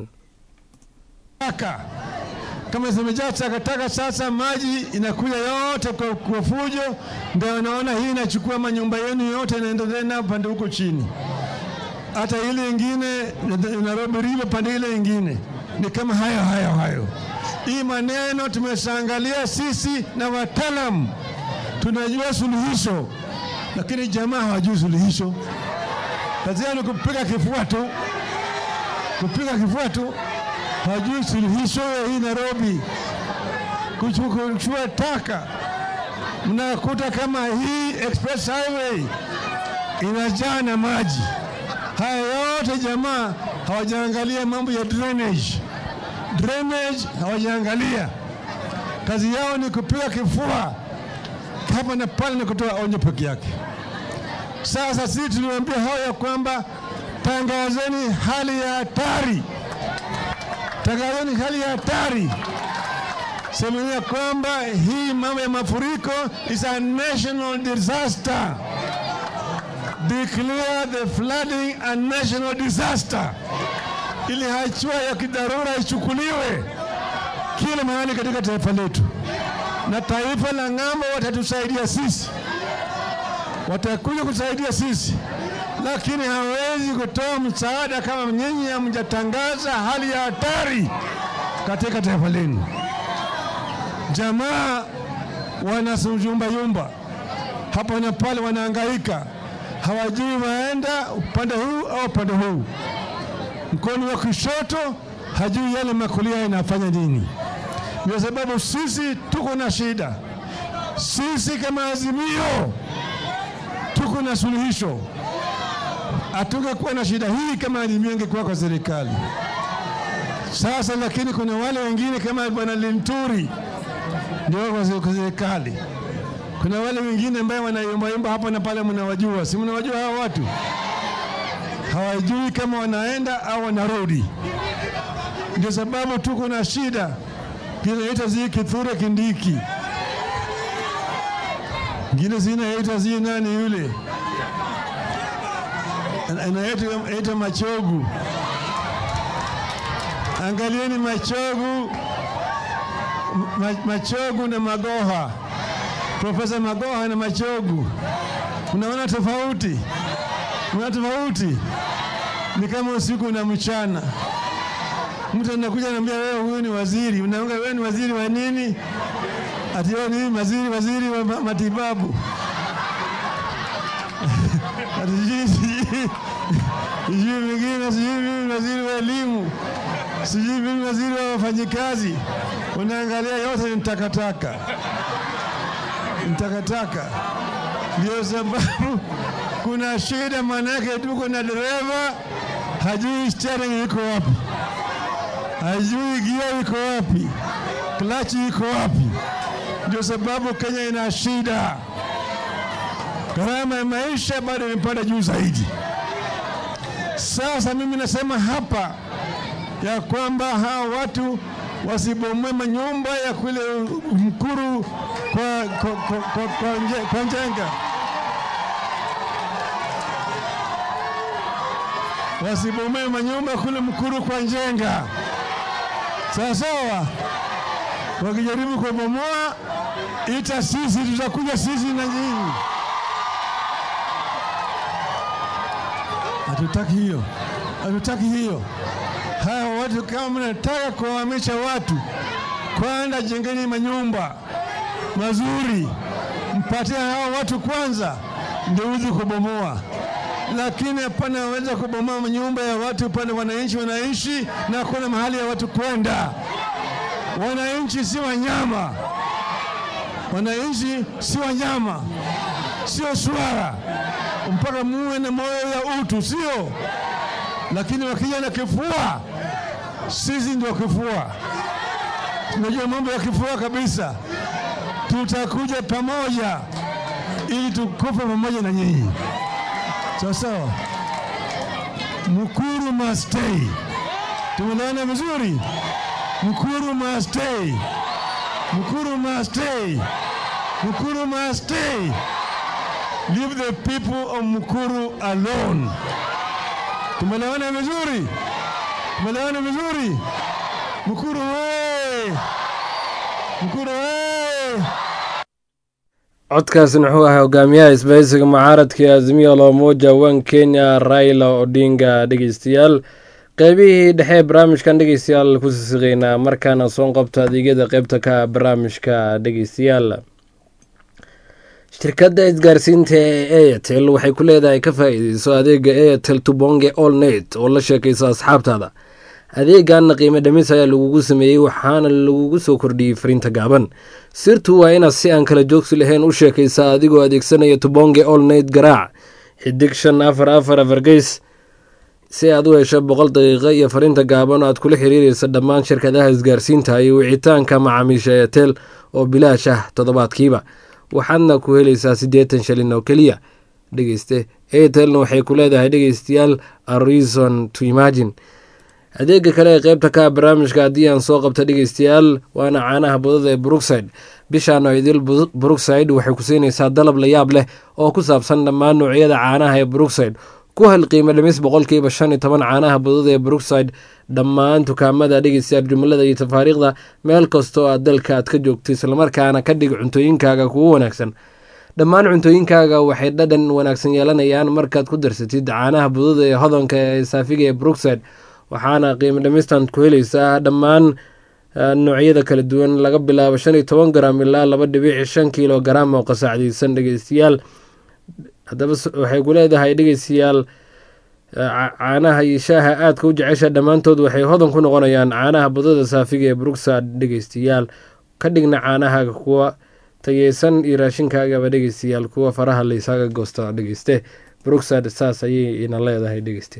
kama zimejaa takataka, sasa maji inakuja yote kwa, kwa fujo. Ndio naona hii inachukua manyumba yenu yote inaendelea nayo pande huko chini, hata ile ingine Nairobi River pande ile ingine ni kama hayo hayo hayo. Hii maneno tumeshaangalia sisi na wataalam, tunajua suluhisho, lakini jamaa hawajui suluhisho. Kazi yao ni kupiga kifua tu, kupiga kifua tu hajui suluhisho ya hii Nairobi, kuchukua taka. Mnakuta kama hii express highway inajaa na maji. Haya yote jamaa hawajaangalia mambo ya drainage, drainage hawajaangalia. Kazi yao ni kupiga kifua hapa na pale na kutoa onyo peke yake. Sasa sisi tuliwaambia hao ya kwamba tangazeni hali ya hatari tangazeni hali ya hatari, semeni ya kwamba hii mambo ya mafuriko is a national disaster. Declare the flooding a national disaster, ili hatua ya kidharura ichukuliwe kila mahali katika taifa letu, na taifa la ng'ambo watatusaidia sisi, watakuja kusaidia sisi lakini hawezi kutoa msaada kama nyinyi hamjatangaza hali ya hatari katika taifa lenu. Jamaa wanasuyumbayumba hapa na pale, wanahangaika, hawajui waenda upande huu au upande huu. Mkono wa kushoto hajui yale makulia inafanya nini. Ndio sababu sisi tuko na shida, sisi kama Azimio tuko na suluhisho hatungekuwa na shida hii kama Azimio ingekuwa kwa serikali sasa. Lakini kuna wale wengine kama bwana Linturi ndio kwa serikali, kuna wale wengine ambao wanayumbayumba hapa na pale, mnawajua, si mnawajua hawa watu? Hawajui kama wanaenda au wanarudi. Ndio sababu tuko na shida kinaita zi Kithure Kindiki, ngine zinaita zi nani yule anaitwa Machogu. Angalieni Machogu, ma, Machogu na Magoha, Profesa Magoha na Machogu. Unaona tofauti? Unaona tofauti? Ni kama usiku na mchana. Mtu anakuja anambia wewe, huyu ni waziri, unaanga wewe ni waziri wa nini? Ati wewe ni waziri, waziri wa ma- matibabu. Ati sijui sijui sijui mwingine, sijui mimi waziri wa elimu, sijui mimi waziri wa wafanyikazi. Unaangalia yote ni takataka, ni takataka. Ndio sababu kuna shida, maanake tuko na dereva hajui steering iko wapi, hajui gia iko wapi, klachi iko wapi. Ndio sababu Kenya ina shida, gharama ya maisha bado imepanda juu zaidi. Sasa mimi nasema hapa ya kwamba hawa watu wasibomoe manyumba ya kule Mkuru kwa, kwa, kwa, kwa, kwa, nje- kwa Njenga, wasibomoe manyumba kule Mkuru kwa Njenga, sawa sawa. Wakijaribu kubomoa, ita sisi, tutakuja sisi na nyinyi. Hatutaki hiyo, hatutaki hiyo. Hawa watu kama mnataka kuwahamisha watu, kwanza jengeni manyumba mazuri, mpatie hawa watu kwanza, ndio uzi kubomoa. Lakini hapana, waweza kubomoa manyumba ya watu pale wananchi wanaishi na hakuna mahali ya watu kwenda. Wananchi si wanyama, wananchi si wanyama, sio swara mpaka muwe na moyo ya utu, sio? Lakini wakija na kifua, sisi ndio kifua, tunajua mambo ya kifua kabisa. Tutakuja pamoja ili tukufe pamoja na nyinyi, sawa sawa. Mukuru must stay. Tumeelewana vizuri? Mukuru must stay. Mukuru must stay. Mukuru must stay. Leave the people of Mukuru alone. Tumeelewana vizuri? Tumeelewana vizuri? Mukuru we! Mukuru we! codkaasina wuxuu ahaa hogaamiyaha isbahaysiga mucaaradka ee azimio la umoja wan kenya raila odinga dhegeystayaal qeybihii dhexe ee barnaamijkan dhegeystayaal ku sisiqeynaa markaana soo qabto adeegyada qeybta ka ah barnaamijka dhegeystayaal shirkadda isgaarsiinta ee airtel waxay ku leedahay ka faa-iideyso adeega airtel tubonge all net oo la sheekayso asxaabtaada adeeganna qiimo dhimis ayaa lagugu sameeyey waxaana lagugu soo kordhiyey fariinta gaaban sirtu waa inaad si aan kala joogsi lahayn u sheekaysaa adigoo adeegsanaya tubonge all net garaac xidig shan afar afar afar geys si aad u hesho boqol daqiiqo iyo fariinta gaaban oo aad kula xiriireysa dhammaan shirkadaha isgaarsiinta iyo wicitaanka macaamiisha airtel oo bilaash ah toddobaadkiiba waxaadna ku helaysaa siddeetan shilin oo keliya dhegeyste airtelna waxay ku leedahay dhegeystayaal a reason to imagine adeega kale ee qeybta ka ah barnaamijka haddii aan soo qabta dhegeystayaal waana caanaha budada ee brookside bishaan oo idil brookside waxay ku siinaysaa dalab la yaab leh oo ku saabsan dhammaan noocyada caanaha ee brookside ku hel qiimo dhimis boqolkiiba shan iyo toban caanaha budada ee brookside dhammaan dukaamada dhegeystayaal jumlada iyo tafaariikhda meel kastoo aad dalka aad ka joogto islamarkaana ka dhig cuntooyinkaaga kugu wanaagsan dhammaan cuntooyinkaaga waxay dhadhan wanaagsan yeelanayaan markaad ku darsatid caanaha budada ee hodanka ee saafiga ee brookside waxaana qiimo dhimistan ku helaysaa dhammaan noocyada kala duwan laga bilaabo shan iyo toban garam ilaa laba dhibic shan kiilo garam oo qasaacdeysan dhegeystayaal haddaba waxay ku leedahay dhegeystayaal caanaha iyo shaaha aadka u jecesha dhammaantood waxay hodan ku noqonayaan caanaha budada saafiga ee brookside dhegeystayaal ka dhigna caanahaaga kuwa tayeysan iyo raashinkaagaba dhegeystayaal kuwa faraha laysaga goosta dhegeyste brookside saas ayay ina leedahay dhegeyste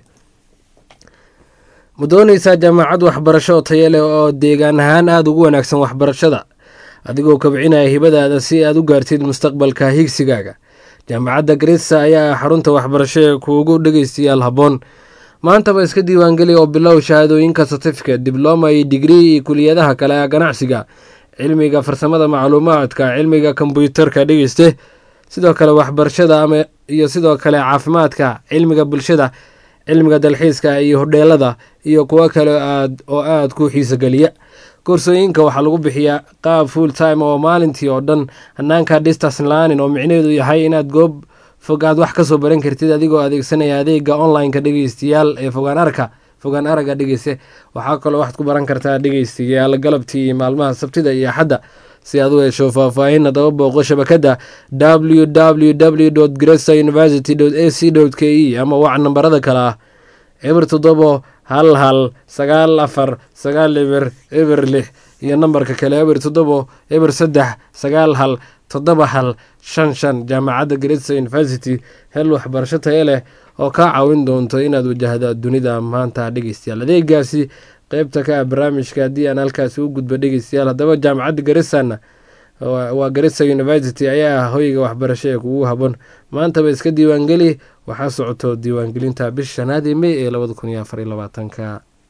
ma dooneysaa jaamacad waxbarasho oo tayo leh oo deegaan ahaan aada ugu wanaagsan waxbarashada adigoo kabcinaya hibadaada si aad u gaartid mustaqbalka higsigaaga jaamacadda garissa ayaa ah xarunta waxbarasho ee kuugu dhegeystayaal habboon maantaba iska diiwaangeli oo bilow shahaadooyinka certificate dibloma iyo digrii iyo kuliyadaha kale ee ganacsiga cilmiga farsamada macluumaadka cilmiga kombyuutarka dhegeyste sidoo kale waxbarashada ama iyo sidoo kale caafimaadka cilmiga bulshada cilmiga dalxiiska iyo hodheelada iyo kuwo kale aad oo aada ku xiisogeliya koorsooyinka waxaa lagu bixiyaa qaab full time oo maalintii oo dhan hanaanka distance learning oo micnaheedu yahay inaad goob fog aad wax kasoo baran kartid adigoo adeegsanaya adeega online-ka dhegeystayaal ee fogaan arka fogaan araga dhegeyse waxaa kaloo waxaad ku baran kartaa dhegeystayaal galabtii maalmaha sabtida iyo axadda si aad u hesho faahfaahin hadaba booqo shabakada w w w gresa university a c k e ama wac nambarada kale ah eber toddobo hal hal sagaal afar sagaal eber eber lix iyo nambarka kale eber toddobo eber saddex sagaal hal toddoba hal shan shan jaamacadda gresa university hel waxbarasho tayo leh oo kaa caawin doonto inaad wajahda dunida maanta dhegeystayaal adeegaasi qeybta ka ah barnaamijka haddii aan halkaasi u gudbo dhegeystayaal haddaba jaamacadda garisana waa garissa university ayaa ah hoyga waxbarasho ee kugu habon maantaba iska diiwaangeli waxaa socoto diiwaangelinta bisha shanaad ee mey ee labada kun iyo afar iyo labaatanka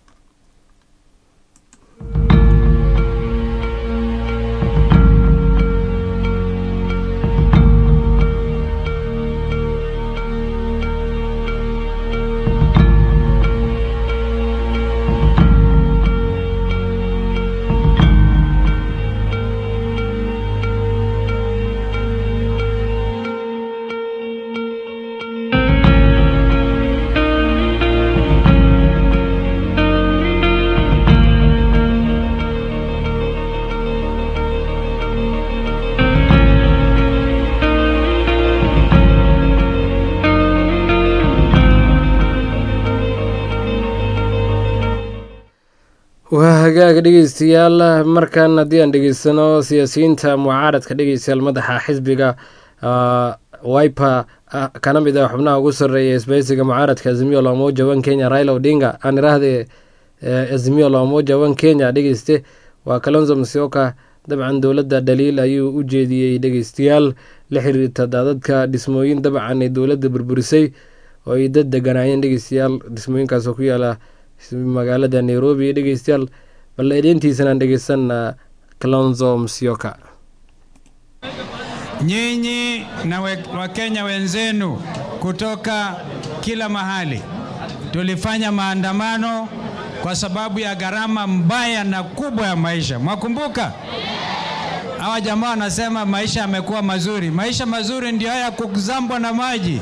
waa hagaaga dhegeystayaal markan haddii aan dhegeysano siyaasiyiinta mucaaradka dhegeystayaal madaxa xisbiga wiper kana mid ah xubnaha ugu sarreeya isbahaysiga mucaaradka azimio la umoja wan kenya raila odinga aan iraahde azimio la umoja wan kenya dhegeyste waa kalonzo masioka dabcan dowladda dhaliil ayuu u jeediyey dhegeystayaal la xiriirta daadadka dhismooyin dabcan ay dowladda burburisay oo ay dad deganaayeen dhegeystayaal dhismooyinkaas oo ku yaala magaalada nairobi dhegeystayaal bal edeyntiisanaan dhegeysan kalonzo msioka Nyinyi na we- Wakenya wenzenu kutoka kila mahali tulifanya maandamano kwa sababu ya gharama mbaya na kubwa ya maisha. Mwakumbuka hawa jamaa wanasema maisha yamekuwa mazuri. Maisha mazuri ndio haya kuzambwa na maji.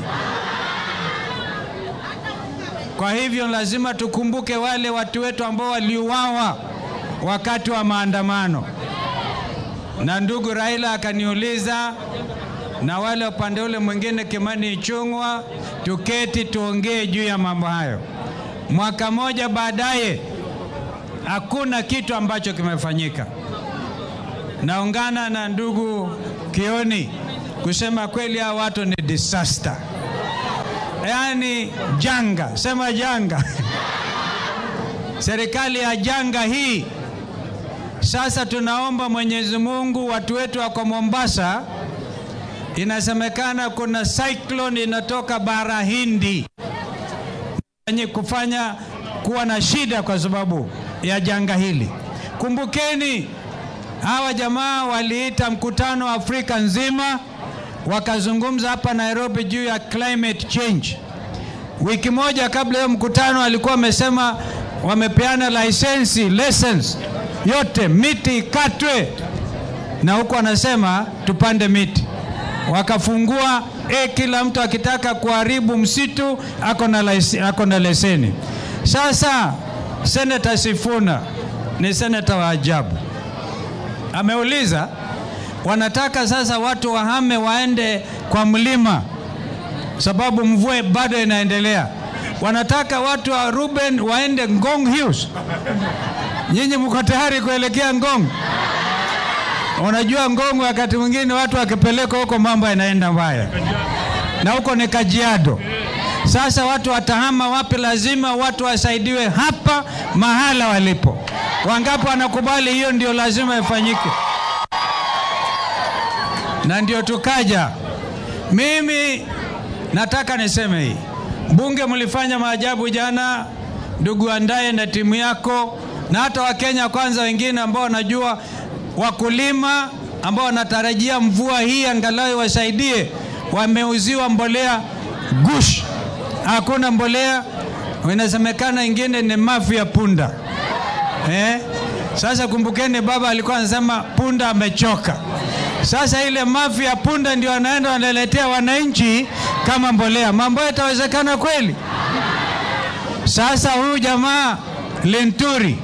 Kwa hivyo lazima tukumbuke wale watu wetu ambao waliuawa wakati wa maandamano na ndugu Raila akaniuliza na wale upande ule mwingine Kimani Ichung'wa, tuketi tuongee juu ya mambo hayo. Mwaka moja baadaye hakuna kitu ambacho kimefanyika. Naungana na ndugu Kioni kusema kweli, hawa watu ni disaster, yaani janga, sema janga serikali ya janga hii sasa tunaomba Mwenyezi Mungu, watu wetu wako Mombasa, inasemekana kuna cyclone inatoka bara Hindi yenye kufanya kuwa na shida kwa sababu ya janga hili. Kumbukeni, hawa jamaa waliita mkutano wa Afrika nzima, wakazungumza hapa Nairobi juu ya climate change. Wiki moja kabla ya mkutano alikuwa amesema wamepeana lisensi lessons yote miti ikatwe, na huku anasema tupande miti. Wakafungua e, kila mtu akitaka kuharibu msitu ako na lais- ako na leseni. Sasa Senata Sifuna ni senata wa ajabu, ameuliza wanataka sasa watu wahame waende kwa mlima sababu mvua bado inaendelea. Wanataka watu wa Ruben waende Ngong Hills. Nyinyi mko tayari kuelekea Ngong? Unajua Ngong, wakati mwingine watu wakipelekwa huko mambo yanaenda mbaya, na huko ni Kajiado. Sasa watu watahama wapi? Lazima watu wasaidiwe hapa mahala walipo. Wangapi wanakubali hiyo? Ndio lazima ifanyike, na ndio tukaja. Mimi nataka niseme hii, bunge mlifanya maajabu jana, ndugu Andaye na timu yako, na hata Wakenya kwanza wengine ambao wanajua wakulima ambao wanatarajia mvua hii angalau wasaidie, wameuziwa mbolea gush, hakuna mbolea. Inasemekana ingine ni mafi ya punda eh? Sasa kumbukeni, baba alikuwa anasema punda amechoka. Sasa ile mafi ya punda ndio anaenda wanaletea wananchi kama mbolea. Mambo yatawezekana kweli? Sasa huyu jamaa Lenturi,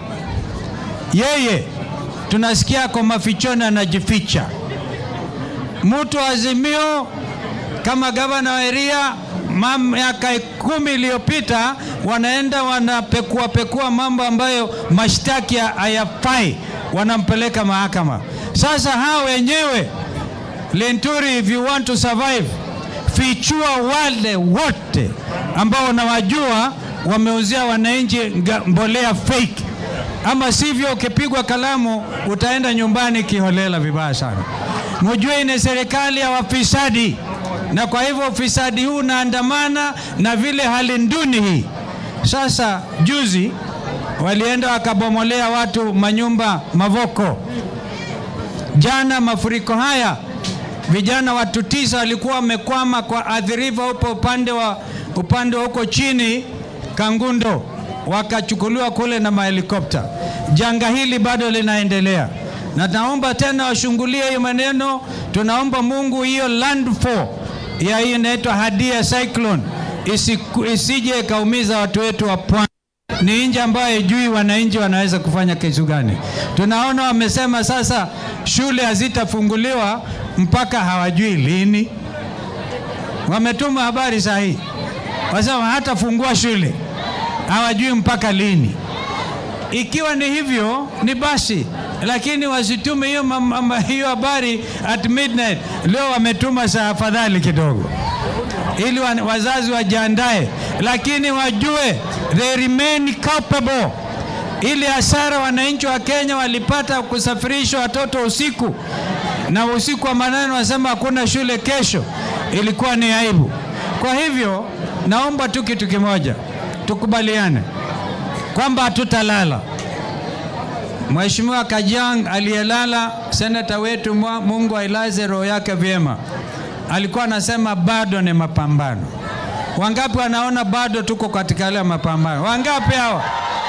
yeye tunasikia kwa mafichoni anajificha. Mtu wa Azimio kama gavana wa Eria miaka kumi iliyopita wanaenda wanapekua pekua mambo ambayo mashtaki hayafai, wanampeleka mahakama. Sasa hao wenyewe Lenturi, if you want to survive, fichua wale wote ambao unawajua wameuzia wananchi mbolea fake, ama sivyo ukipigwa kalamu utaenda nyumbani kiholela vibaya sana. Mujue ni serikali ya wafisadi, na kwa hivyo ufisadi huu unaandamana na vile hali nduni hii. Sasa juzi walienda wakabomolea watu manyumba Mavoko. Jana mafuriko haya, vijana watu tisa walikuwa wamekwama kwa Athi River upo upande wa upande wa huko chini Kangundo, wakachukuliwa kule na mahelikopta. Janga hili bado linaendelea, na naomba tena washungulie hiyo maneno. Tunaomba Mungu hiyo landfall ya hiyo inaitwa Hadia cyclone isi, isije ikaumiza watu wetu wa pwani. Ni nchi ambayo ijui wananchi wanaweza kufanya kitu gani. Tunaona wamesema sasa shule hazitafunguliwa mpaka hawajui lini. Wametuma habari sahihi, wasema hatafungua shule, hawajui mpaka lini. Ikiwa ni hivyo ni basi, lakini wasitume hiyo hiyo habari at midnight. Leo wametuma saa afadhali kidogo, ili wazazi wajiandae, lakini wajue they remain culpable. Ili hasara wananchi wa Kenya walipata kusafirisha watoto usiku na usiku wa manane, wasema hakuna shule kesho, ilikuwa ni aibu. Kwa hivyo naomba tu kitu kimoja, tukubaliane kwamba hatutalala. Mheshimiwa Kajang aliyelala, senata wetu, Mungu ailaze roho yake vyema, alikuwa anasema bado ni mapambano. Wangapi wanaona bado tuko katika yale mapambano? Wangapi hawa?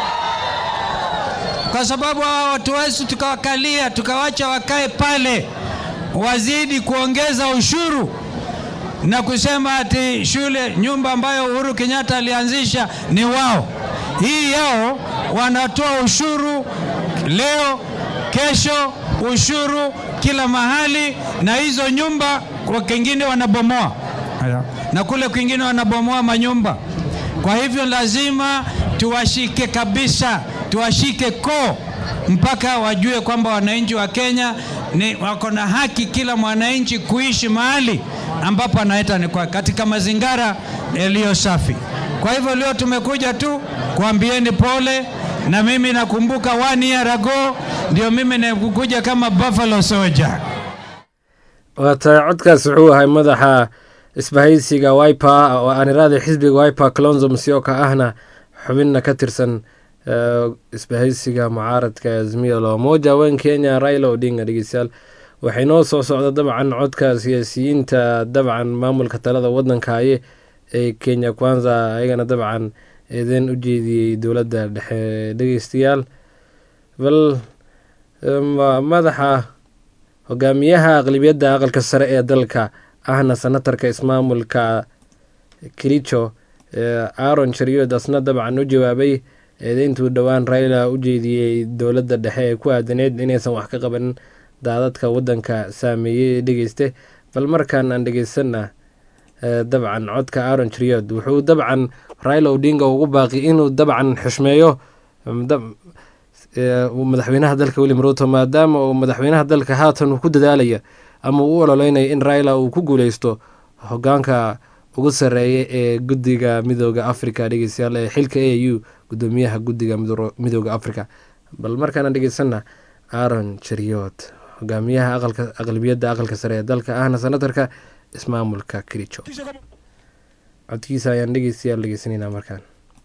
Kwa sababu hawa watu wetu tukawakalia, tukawacha wakae pale, wazidi kuongeza ushuru na kusema ati shule, nyumba ambayo Uhuru Kenyatta alianzisha ni wao. Hii yao wanatoa ushuru leo, kesho, ushuru kila mahali, na hizo nyumba kwa kingine wanabomoa na kule kwingine wanabomoa manyumba. Kwa hivyo lazima tuwashike kabisa, tuwashike koo mpaka wajue kwamba wananchi wa Kenya ni wako na haki, kila mwananchi kuishi mahali ambapo anaita ni kwa katika mazingira yaliyo safi. Kwa hivyo leo tumekuja tu kuambieni pole, na mimi nakumbuka one year ago ndio mimi nakuja kama Buffalo Soldier. waata codkaas wuxuu ahay madaxa isbahaysiga wiper oo aan iraada xisbiga wiper clonzo musyoka ahna xubinna ka tirsan isbahaysiga mucaaradka azmiya loomoja wen kenya raila odinga dhegeystayaal waxay noo soo socda dabcan codka siyaasiyiinta dabcan maamulka talada wadankaye ee kenya kwanza ayagana dabcan eedeen u jeediyey dowladda dhexe dhegeystayaal bal madaxa hogaamiyaha aqlibiyadda aqalka sare ee dalka ahna senatarka ismaamulka kericho aaron chariod asna dabcan u jawaabay eedeyntuu dhowaan raila u jeediyey dowladda dhexe ee ku aadaneyd inaysan wax ka qabanin daadadka wadanka saameeyey dhegeyste bal markaan aan dhegeysana dabcan codka aaron chariod wuxuu dabcan raila odinga ugu baaqi inuu dabcan xushmeeyo madaxweynaha dalka william ruto maadaama uu madaxweynaha dalka haatan uu ku dadaalaya ama uu u ololeynayo in raila uu ku guuleysto hogaanka ugu sareeya ee guddiga midooda africa dhegeystayaal ee xilka a u gudoomiyaha guddiga midooda africa bal markaana dhegeysana aaron chariot hogaamiyaha aqlabiyadda aqalka sare ee dalka ahna senatarka ismaamulka kericho codkiisa ayaan dhegeystayaal dhegeysanayna markaan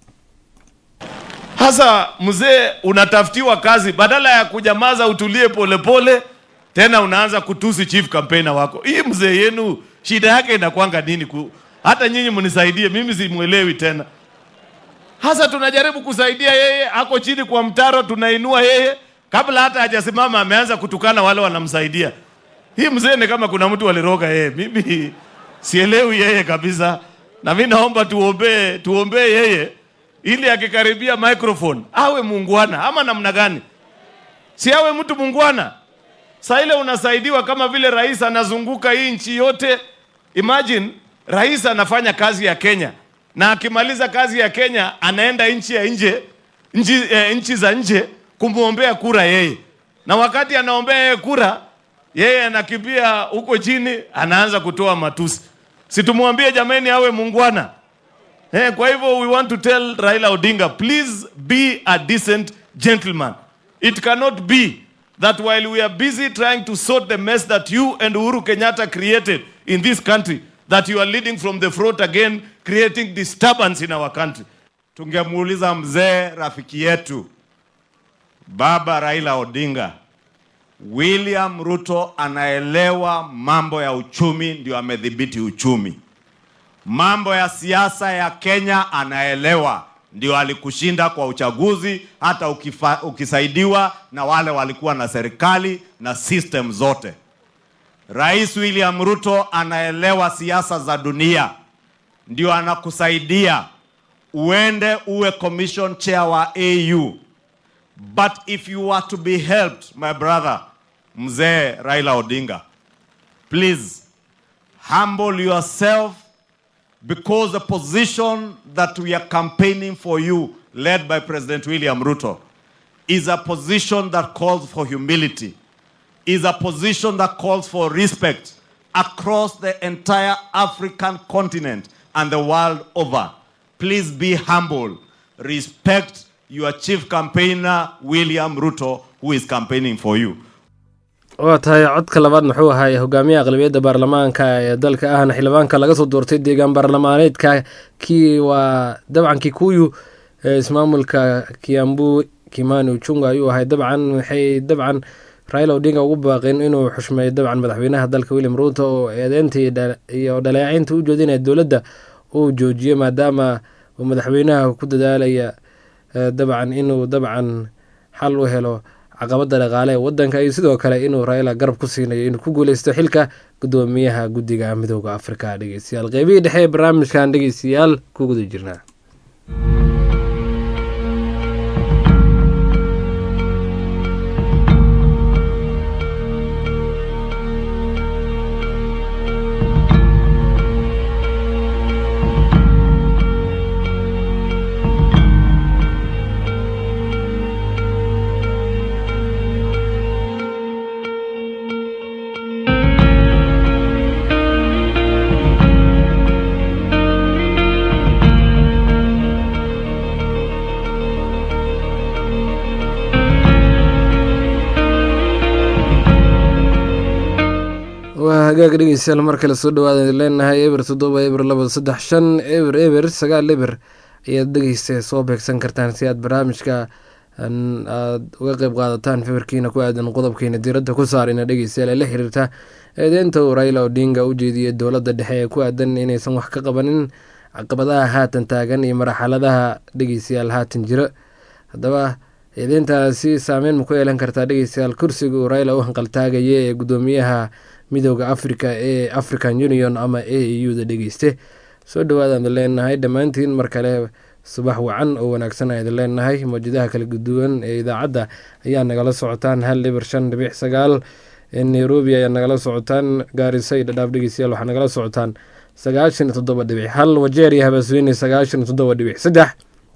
Hasa mzee, unatafutiwa kazi, badala ya kunyamaza utulie polepole pole, tena unaanza kutusi chief campaigner wako. Hii mzee yenu shida yake inakwanga nini? Ku, hata nyinyi mnisaidie, mimi simwelewi tena. Hasa tunajaribu kusaidia yeye, ako chini kwa mtaro, tunainua yeye kabla hata hajasimama ameanza kutukana wale wanamsaidia. Hii mzee ni kama kuna mtu aliroga yeye. Mimi sielewi yeye kabisa, na mimi naomba tuombee, tuombee yeye ili akikaribia microphone awe muungwana, ama namna gani? Si awe mtu muungwana. Saa ile unasaidiwa kama vile rais anazunguka hii nchi yote. Imagine rais anafanya kazi ya Kenya na akimaliza kazi ya Kenya anaenda nchi ya nje nchi, eh, nchi za nje kumwombea kura yeye, na wakati anaombea yeye kura, yeye anakimbia huko chini, anaanza kutoa matusi. Situmwambie jameni awe muungwana. Eh, kwa hivyo we want to tell Raila Odinga please be a decent gentleman. It cannot be that while we are busy trying to sort the mess that you and Uhuru Kenyatta created in this country that you are leading from the front again creating disturbance in our country. Tungemuuliza mzee rafiki yetu Baba Raila Odinga, William Ruto anaelewa mambo ya uchumi, ndio amedhibiti uchumi. Mambo ya siasa ya Kenya anaelewa, ndio alikushinda kwa uchaguzi, hata ukifa, ukisaidiwa na wale walikuwa na serikali na system zote. Rais William Ruto anaelewa siasa za dunia, ndio anakusaidia uende uwe commission chair wa AU. But if you are to be helped, my brother, mzee Raila Odinga, please humble yourself because the position that we are campaigning for you, led by President William Ruto, is a position that calls for humility, is a position that calls for respect across the entire African continent and the world over. Please be humble. Respect your chief campaigner, William Ruto, who is campaigning for you. waa tahay codka labaad muxuu ahaay hogaamiyaha aqlabiyadda baarlamaanka ee dalka ahna xildhibaanka laga soo doortay deegaan baarlamaaneedka kii waa dabcan kikuyu ee ismaamulka kiambu kimani uchunga ayuu ahay dabcan waxay dabcan raila odinga ugu baaqeen inuu xushmeeyo dabcan madaxweynaha dalka william ruuto oo eedeynta iyo dhaleecaynta u jeedinaya dowladda uu joojiyo maadaama uu madaxweynaha ku dadaalaya dabcan inuu dabcan xal u helo caqabada dhaqaale ee wadanka iyo sidoo kale inuu raila garab ku siinayo inuu ku guuleysto xilka gudoomiyaha guddiga midooda afrika dhegeystayaal qeybihii dhexe ee barnaamijkan dhegeystayaal ku guda jirnaa waa hagaag dhegeystayaal mar kale soo dhawaada leenahay eber toddoba eber laba saddex shan eber eber sagaal eber ayaad dhegeysta soo beegsan kartaan si aad barnaamijka aad uga qeyb qaadataan fikirkiina ku aadan qodobkeena diiradda ku saarina dhegeystayaal ee la xiriirta eedeynta uu raila odinga u jeediyey dowladda dhexe ee ku aadan inaysan wax ka qabanin caqabadaha haatan taagan iyo marxaladaha dhegeystayaal haatan jiro haddaba eedeyntaasi saameyn ma ku yeelan kartaa dhegeystayaal kursiga uu raila u hanqaltaagaya ee gudoomiyaha midooda africa ee african union ama a u da dhegeyste soo dhawaadaan leenahay dhammaantiin mar kale subax wacan oo wanaagsan aan idin leenahay mawjadaha kala guduwan ee idaacadda ayaa nagala socotaan hal eber shan dhibic sagaal nairobi ayaa nagala socotaan gaarisa iyo dhadhaaf dhegeystayaal waxaa nagala socotaan sagaashan iyo toddoba dhibic hal wajeer iyo habaasweyne sagaashan iyo toddoba dhibic saddex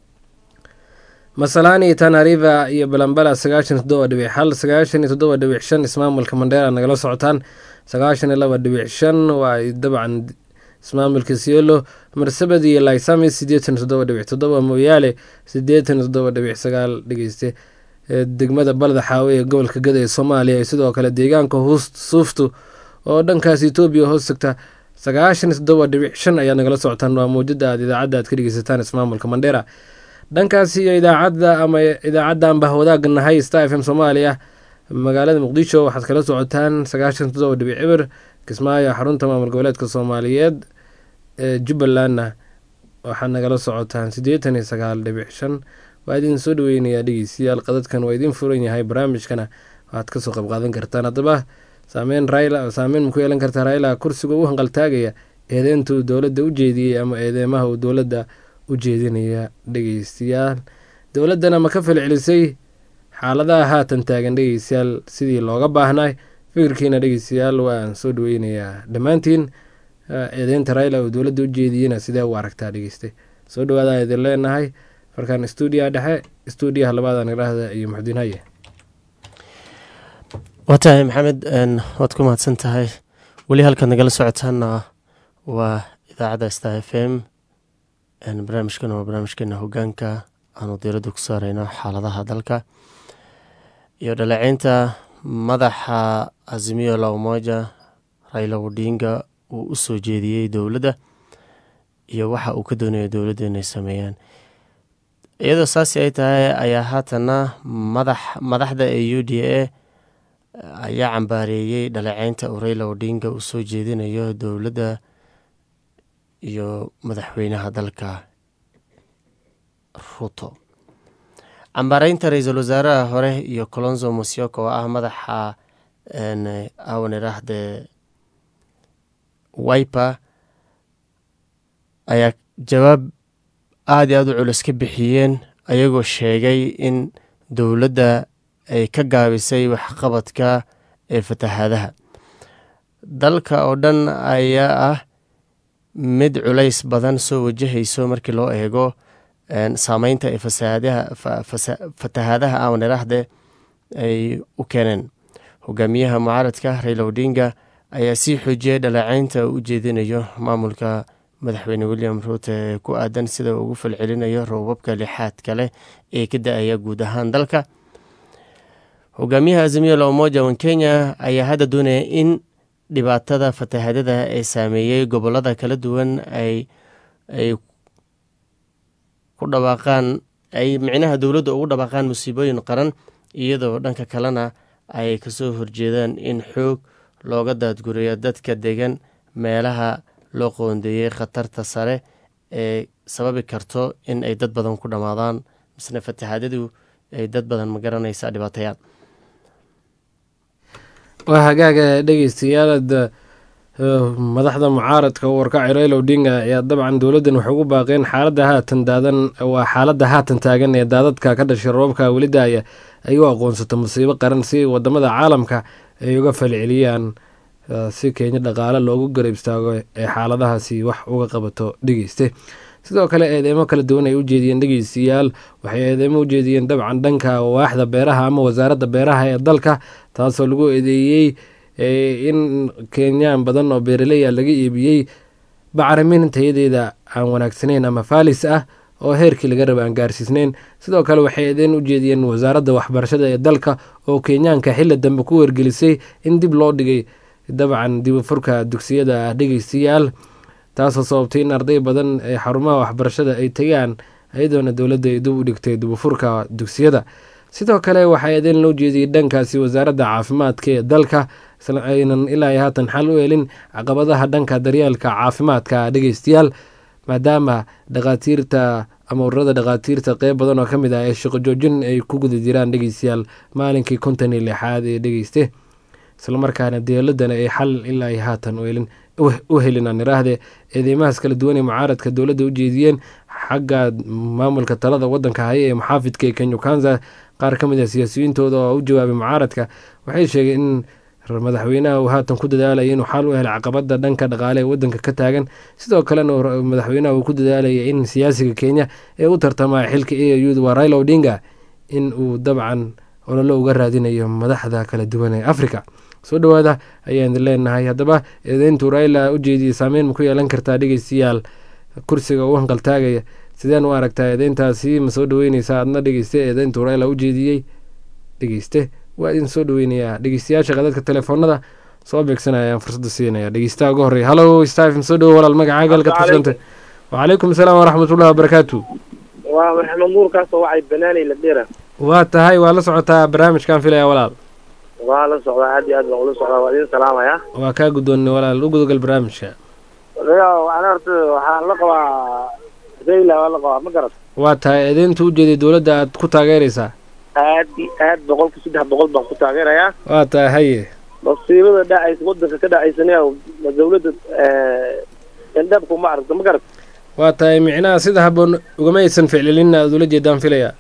masalaani tanariva iyo balambala sagaashan toddoba dhibic hal sagaashan iyo toddoba dhibic shan ismaamulka mandheera nagala socotaan sagaashan iyo laba dhibic shan waa dabcan ismaamulka sielo marsabad iyo laysami sideetan iyo toddoba dhibic toddoba mooyaale sideetan iyo toddoba dhibic sagaal dhegeyste degmada balda xaawe ee gobolka gada ee soomaaliya sidoo kale deegaanka suuftu oo dhankaas etoobiya hoos tagta sagaashan iyo toddoba dhibic shan ayaa nagala socotaan waa mawjada aad idaacadda aad ka dhegeysataan ismaamulka mandheera dhankaas iyo idaacadda ama idaacaddan bah wadaagga nahay star f m soomaaliya magaalada muqdisho waxaad kala socotaan sagaashan toddoba dhibic eber kismaayo xarunta maamul goboleedka soomaaliyeed ee jubbalandna waxaad nagala socotaan siddeetan iyo sagaal dhibic shan waa idin soo dhaweynayaa dhegeystayaal qadadkan waa idin furan yahay barnaamijkana waxaad kasoo qayb qaadan kartaan haddaba saameyn raila saameyn ma ku yeelan kartaa raila kursiga u hanqaltaagaya eedeynta uu dowladda u jeediyey ama eedeymaha uu dowladda u jeedinaya dhegeystayaal dowladdana ma ka falcelisay xaaladaha haatan taagan dhegeystayaal sidii looga baahnay fikirkiina dhegeystayaal waan soo dhaweynayaa dhammaantiin eedeynta raila uu dowladda u jeediyeyna sidee u aragtaa dhegeystay soo dhawaada idin leenahay markaan stuudiyaha dhexe stuudiyaha labadan idhaahda iyo muxudiin haye waa tahay maxamed waad ku mahadsan tahay weli halkaad nagala socotaana waa idaacadda star f m barnaamijkan waa barnaamijkeena hogaanka aanu diiradda ku saareyno xaaladaha dalka iyo dhaleeceynta madaxa azimiyo la umoja raila odinga uu u soo jeediyey dowladda iyo waxa uu ka doonayo dowladda inay sameeyaan iyadoo saasi ay tahay ayaa haatana madax madaxda ee u d a ayaa cambaareeyey dhaleeceynta uu raila odinga uu soo jeedinayo dowladda iyo madaxweynaha dalka ruto cambaareynta ra-iisul wasaaraha hore iyo colonzo mosioko oo ah madaxa awan iraahde wiper ayaa jawaab aada iyo aada u culus ka bixiyeen ayagoo sheegay in dowladda ay ka gaabisay waxqabadka ee fatahaadaha dalka oo dhan ayaa ah mid culays badan soo wajahayso markii loo eego saameynta ee fatahaadaha awan iraahde ay u keeneen hogaamiyaha mucaaradka raila odinga ayaa sii xoojiyay dhaleeceynta uu u jeedinayo maamulka madaxweyne william ruute ee ku aadan sida uu ugu falcelinayo roobabka lixaadka leh ee ka da-aya guud ahaan dalka hogaamiyaha azimiya la umoja wan kenya ayaa hadda doonaya in dhibaatada fatahaadada ee saameeyey gobolada kala duwan ay ay ku dhawaaqaan ay micnaha dowladda ugu dhawaaqaan musiibooyin qaran iyadoo dhanka kalena ay kasoo horjeedaan in xoog looga daadguriyo dadka degan meelaha loo qoondeeyey khatarta sare ee sababi karto in ay dad badan ku dhammaadaan misne fatahaadadu ay dad badan ma garanaysa dhibaatayaan waa hagaaga dhegeystayaal madaxda mucaaradka u warkacay raila odinga ayaa dabcan dowladdan waxay ugu baaqeen xaaladda haatan daadan waa xaaladda haatan taagan ee daadadka ka dhashay roobabka weli daaya ay u aqoonsato musiibo qaran si wadamada caalamka ay uga falceliyaan si kenya dhaqaale loogu garab istaago ee xaaladahaasi wax uga qabato dhegeyste sidoo kale eedeymo kala duwan ay u jeediyeen dhegeystayaal waxay eedeymo u jeediyeen dabcan dhanka waaxda beeraha ama wasaaradda beeraha ee dalka taasoo lagu eedeeyey in kenyaan badan oo beeraleya laga iibiyey bacrimin tayadeeda aan wanaagsaneyn ama faalis ah oo heerkii laga raba aan gaarsiisneyn sidoo kale waxay eedeyn u jeediyeen wasaaradda waxbarashada ee dalka oo kenyaanka xili dambe ku wargelisay in dib loo dhigay dabcan dibufurka dugsiyada ah dhegeystayaal taasoo sababtay in arday badan ee xarumaha waxbarashada ay tegaan iyadoona dowladda ay dib u dhigtay dibufurka dugsiyada sidoo kale waxaa eedeyn loo jeediyey dhankaasi wasaaradda caafimaadka ee dalka aynan ilaa haatan xal u helin caqabadaha dhanka daryeelka caafimaadka dhegeystayaal maadaama dhakhaatiirta ama ururada dhakhaatiirta qeyb badan oo ka mid ah ee shaqo joojin ay ku guda jiraan dhegeystayaal maalinkii konton iyo lixaad ee dhegeyste islamarkaana dowladana ay xal ilaa haatan u helin aan iraahde eedeymahaas kala duwan ee mucaaradka dowladda u jeediyeen xagga maamulka talada wadanka haya ee muxaafidka ee kenya kanza qaar ka mid ah siyaasiyiintooda oo u jawaabay mucaaradka waxay sheegeen in madaxweynaha uu haatan ku dadaalaya inuu xal u helo caqabada dhanka dhaqaale ee wadanka ka taagan sidoo kalena madaxweynaha uu ku dadaalaya in siyaasiga kenya ee u tartamaya xilka a u waa raila odinga in uu dabcan ololo uga raadinayo madaxda kala duwan ee africa soo dhawaada ayaan idin leenahay haddaba eedeyntu raila u jeediyey saameyn ma ku yeelan kartaa dhegeystayaal kursiga u hanqaltaagaya sideen u aragtaa eedeyntaasi ma soo dhaweyneysaa adna dhegeyste eedeyntu raila u jeediyey dhegeyste waa idin soo dhaweynayaa dhegeystayaasha qadadka telefoonada soo beegsanaya ayaan fursadda siinaya dhegeystaha ugu horreya hallo stafm soo dhawo walaal magacaaga halkaad kusanta wacalaykum asalaam waraxmatullahi wabarakaatu waa maxamed nuur kaasoo wacay banaanay la dhira waa tahay waa la socotaa barnaamijkan filaya walaal waa la socdaa aad iyo aad baan ula socdaa waa idin salaamaya waa kaa guddoonnay walaal u gudagal barnaamijka waxaan horta waxaan la qabaa rayla waa la qabaa ma garat waa tahay eedeynta ujeeday dowladda aad ku taageeraysaa aad iyo aad boqolka saddex boqol baan ku taageerayaa waa tahay haye masiibada dhacaysa wadanka ka dhacaysana dawladda indhabka uma aragto ma garat waa tahay micnaha sida habboon ugama aysan ficlilin aad ula jeedaan filayaa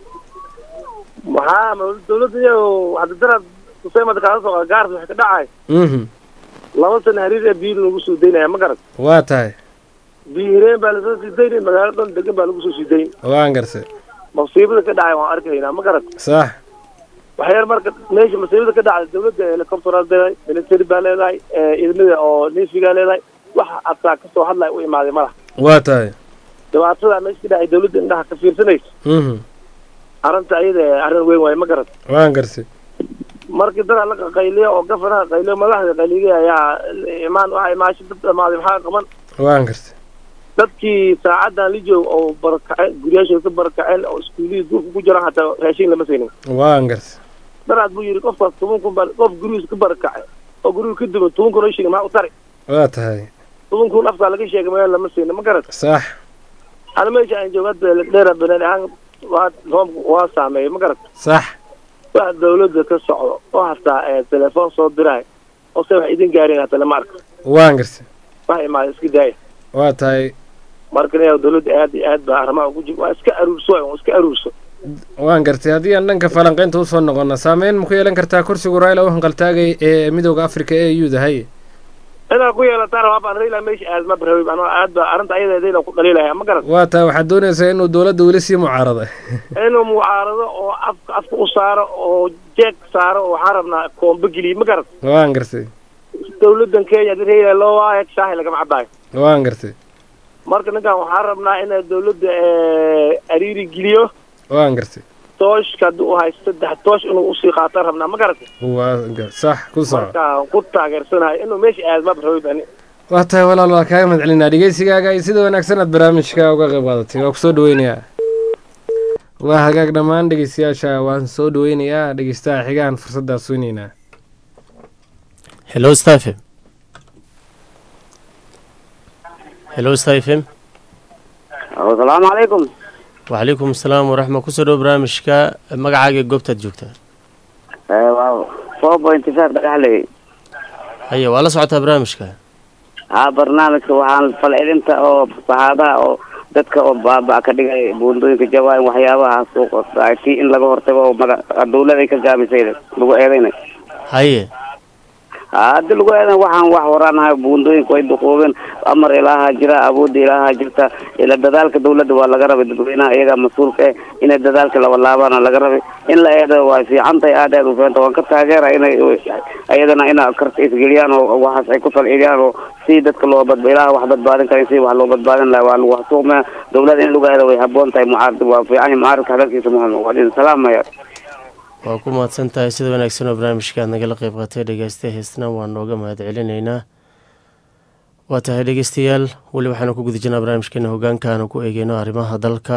maxaa ma dawladda iyo hadda daraad kuseemada kaala soo gaars wax ka dhacay mhm laba sana hariir ee biyo lagu soo daynaya ma garat waa tahay biyo hireen baa lasoo sii daynay magaalo dhan degan baa lagu soo sii dayn waan garse masiibada ka dhacay waan arkaynaa ma garat sax waxyar marka meesha masiibada ka dhacday dawladda helicopteraa leedahay military baa leedahay ciidamada oo nefigaa leedahay wax ataa kasoo hadlaya u imaaday malaha waa tahay dhibaatada meesha ka dhacay dawladda indhaha ka fiirsanaysa mhm arrinta ayada arrin weyn waaye ma garat waan garse markii dadaa la qayliya oo gafanaha qayliyo madaxda qayliya ayaa imaan waxa imaasho dad dhamaaday maxaa qaban waan garse dadkii saacadan la joog oo barakaceen guryaashooda ka barakaceen oo iskuulihii duurka ku jiraan hataa raashin lama saynin waan garse daraad buu yidhi qofkaas toban kun baa qof gurigiisa ka barakacay oo guriga ka duman toban kun oo shilin maxaa u tari waa tahay toban kun afkaa laga sheegay meel lama saynin ma garat sax ana meesha aan joogo hadda dheera banaan ahaan waa roobka waa saameeyay ma garat sax wax dawladda ka socdo oo hataa ee telefoon soo diraay oo se wax idin gaarin hataa lama arko waan garse wax imaada iska daaya waa tahay markan yaa dawladda aad iyo aad baa arrimaha ugu jir waa iska aruurso waa iska aruurso waan gartay haddii aan dhanka falanqaynta usoo noqono saameyn ma ku yeelan kartaa kursigu raila u hanqaltaagay ee midooda africa ee u da haye inaad ku yeelataan rabaa baan raila meesha aad ma barabay anoo aad baa arrinta ayadeedayna ku dhaliilaya ma garan waa tahay waxaad doonaysaa inuu dowladda weli sii mucaarada inuu mucaarado oo afka afka u saaro oo jeeg saaro oo waxaan rabnaa koombo geliye ma garan waan gartay dawladdan kenya hadii raila loo waayo shaahi lagama cabaayo waan gartay marka ninkan waxaan rabnaa inay dawladda ariiri geliyo waan gartay tooshka haddii u haysto saddex toosh inuu usii qaataan rabnaa ma garatay waa gar- sax ku soco marka ku taageersanayo inuu meesha aad ma barabay bani waa tahay walaal waa kaaga mahad celinaa dhegeysigaaga iyo sida wanaagsan aad barnaamijka uga qayb qaadatay waa kusoo dhaweynayaa waa hagaag dhammaan dhegeystayaasha waan soo dhaweynayaa dhegeystaha xigaan fursaddaas weyneynaa hello stephen hello stephen asalaamu calaykum وعليكم السلام ورحمة kusoo dhow barnaamijka magacaaga goobtaad joogtaa waa four point five dhagaxley haye waa la socotaa barnaamijka haa barnaamijka waxaan falcelinta oo fasahaadaha oo dadka oo baaba ka dhigay buundooyinka jawaan waxyaabahaas oo tii in laga hortago oo maga dawlad ay ka gaabisay lagu eedaynay haye haddi lagu eedan waxaan wax waraanahay buundooyinka way duquubeen amar ilaaha jira awoodda ilaaha jirta ila dadaalka dawladda waa laga rabay dadweynaha iyagaa mas-uulka eh inay dadaalka labalaabana laga rabay in la eedo waa fiican tahay aad aad u fiicanta waan ka taageera inay iyadana ina karta isgeliyaan oo waxaas ay ku falceliyaan oo si dadka loo badba ilaaha wax badbaadin kara si wax loo badbaadin laha waa lagu hasuuqmaya dawladda in lagu eedo way haboon tahay mucaarad waa fiican mucaaradka hadalkiisa muhim waa idin salaamaya waa ku mahadsan tahay sida wanaagsan oo barnaamijka aad nagala qayb qaatay dhegeysta heesna waa nooga mahad celinaynaa waa tahay dhegeystayaal weli waxaanu ku guda jirnaa barnaamijkeena hogaanka aanu ku eegeyno arrimaha dalka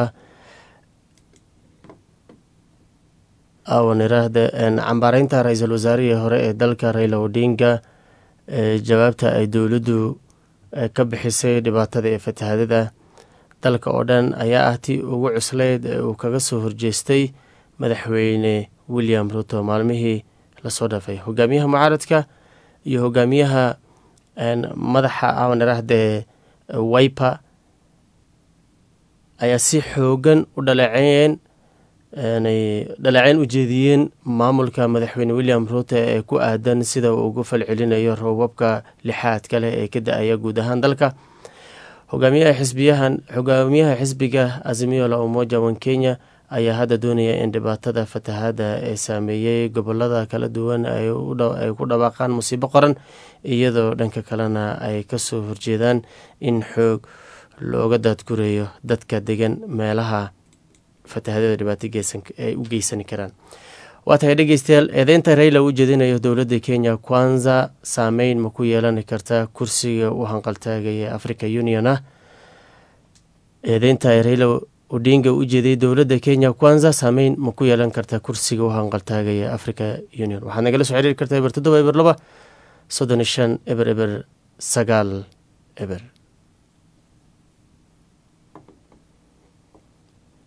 awan iraahda cambaareynta ra-iisul wasaarihii hore ee dalka raila odinga ee jawaabta ay dowladdu ka bixisay dhibaatada ee fatahadada dalka oo dhan ayaa ah tii ugu cuslayd ee uu kaga soo horjeestay madaxweyne william ruto maalmihii lasoo dhaafay hogaamiyaha mucaaradka iyo hogaamiyaha madaxa awan iraahde wiper ayaa si xoogan u dhaleeceeyeen dhaleeceyn u jeediyeen maamulka madaxweyne william ruto ee ku aadan sida uu ugu falcelinayo roobabka lixaadka leh ee ka da-aya guud ahaan dalka hogaamiyaha xisbiyahan hogaamiyaha xisbiga azimio la umoja wan kenya ayaa hadda doonaya in dhibaatada fatahada ee saameeyey gobolada kala duwan ay ku dhawaaqaan musiibo qoran iyadoo dhanka kalena ay kasoo horjeedaan in xoog looga daadgureeyo dadka degan meelaha fatahadada dhibaato ay u geysani karaan waa tahay dhegeystayaal eedeynta rayla u jeedinayo dowladda kenya kwanza saameyn ma ku yeelan karta kursiga u hanqaltaagaya africa union ah eedeynta rayla odinga u jeeday dowladda kenya kwanza saameyn ma ku yeelan karta kursiga u hanqaltaagaya africa union waxaad nagala soo xiriiri kartaa eber toddoba eber laba soddon iyo shan eber eber sagaal eber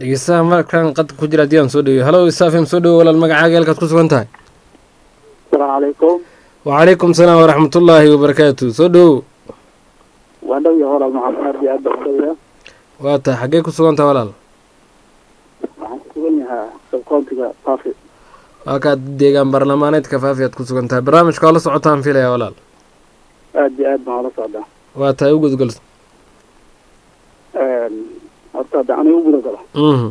dhegeystaha markan qadka ku jira haddii aan soo dhaweyo halo isafim soo dhawo walaal magacaaga halkaad ku sugan tahay asalaamu calaykum wacalaykum salaam waraxmatullaahi wabarakaatu soo dhawow waa dhow yahay walaal maxamed aad iyo aad baa u dhow yahay waa tahay xaggee ku sugan tahay walaal waxaan ku sugan yahaa sabkoontiga faafi waa kaad deegaan baarlamaaneedka faafi aad ku sugan tahay barnaamijka oo la socotaan filaya walaal aad iyo aad baan ula socdaa waa tahay u gudgol horta hadda aniga u gudagalo mhm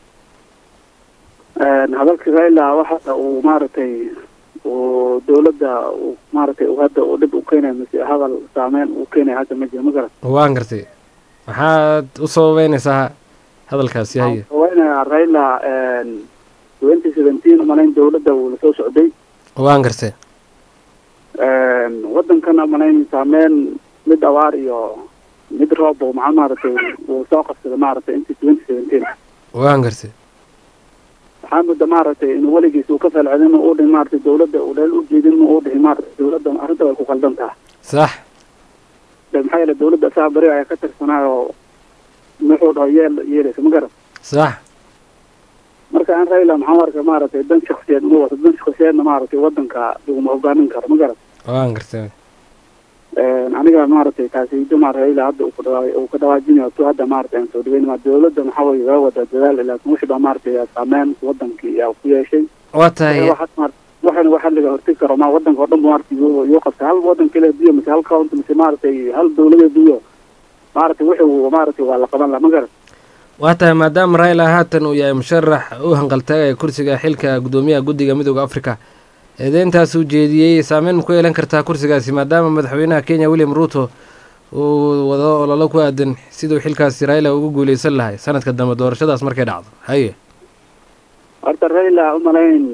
hadalka raila waxa uu maaragtay uu dowladda uu maaragtay uu hadda uu dhib u keenayo mise hadal saameyn uu keenayo hadda ma jiro ma garan waan gartay maxaad u sababeynaysaa hadalkaasi haye haweenaya raila twenty seventeen umalayn dowladda uu lasoo socday waan gartay wadankana umalayn saameyn mid abaar iyo mid roob oo maxaa maaragtay uu soo qabsaday maaragtay intii twenty seventeen waan gartay waxaa mudda maaragtay inuu weligiis uu ka falcelin uu dhihin maaragtay dowladda uu dheel u jeedin uu dhihin maaragtay dowladda arrinta way ku qaldan tahay sax de maxaa yeele dowladda asaga beri ayaa ka tirsanaayo muxuu dhaho yeel yeelaysa ma garan sax marka aan raila maxaa arka maaragtay dan shaksiyeed uma wato dan shaksiyeedna maaragtay wadanka laguma hogaamin karo ma garan waan gartay aniga maaragtay kaasiido maar raila hadda uu ku dhawaa uu ka dhawaajinayo tu hadda maaragtay aan soo dhaweyn ma dowladda maxaa weye waa wadaa dadaal laakiin wixii baa maaragtay saameyn wadankii yaa ku yeeshay waa tahay waxana waxa laga hortegi karo ma wadanka oo dhan maaragtay yoo qabtay hal wadan kale duyo mise hal county mise maaragtay hal dowladeed duyo maaragtay wixii uu maaragtay waa la qaban laha ma garan waa tahay maadaama raila haatan uu yahay musharax u hanqaltaagaya kursiga xilka guddoomiyaha guddiga midooda africa eedeyntaas uu jeediyey saameyn ma ku yeelan kartaa kursigaasi maadaama madaxweynaha kenya william ruuto uu wado ololo ku aadan siduu xilkaasi raila ugu guuleysan lahay sanadka dambe doorashadaas markay dhacdo haye horta raila umalayn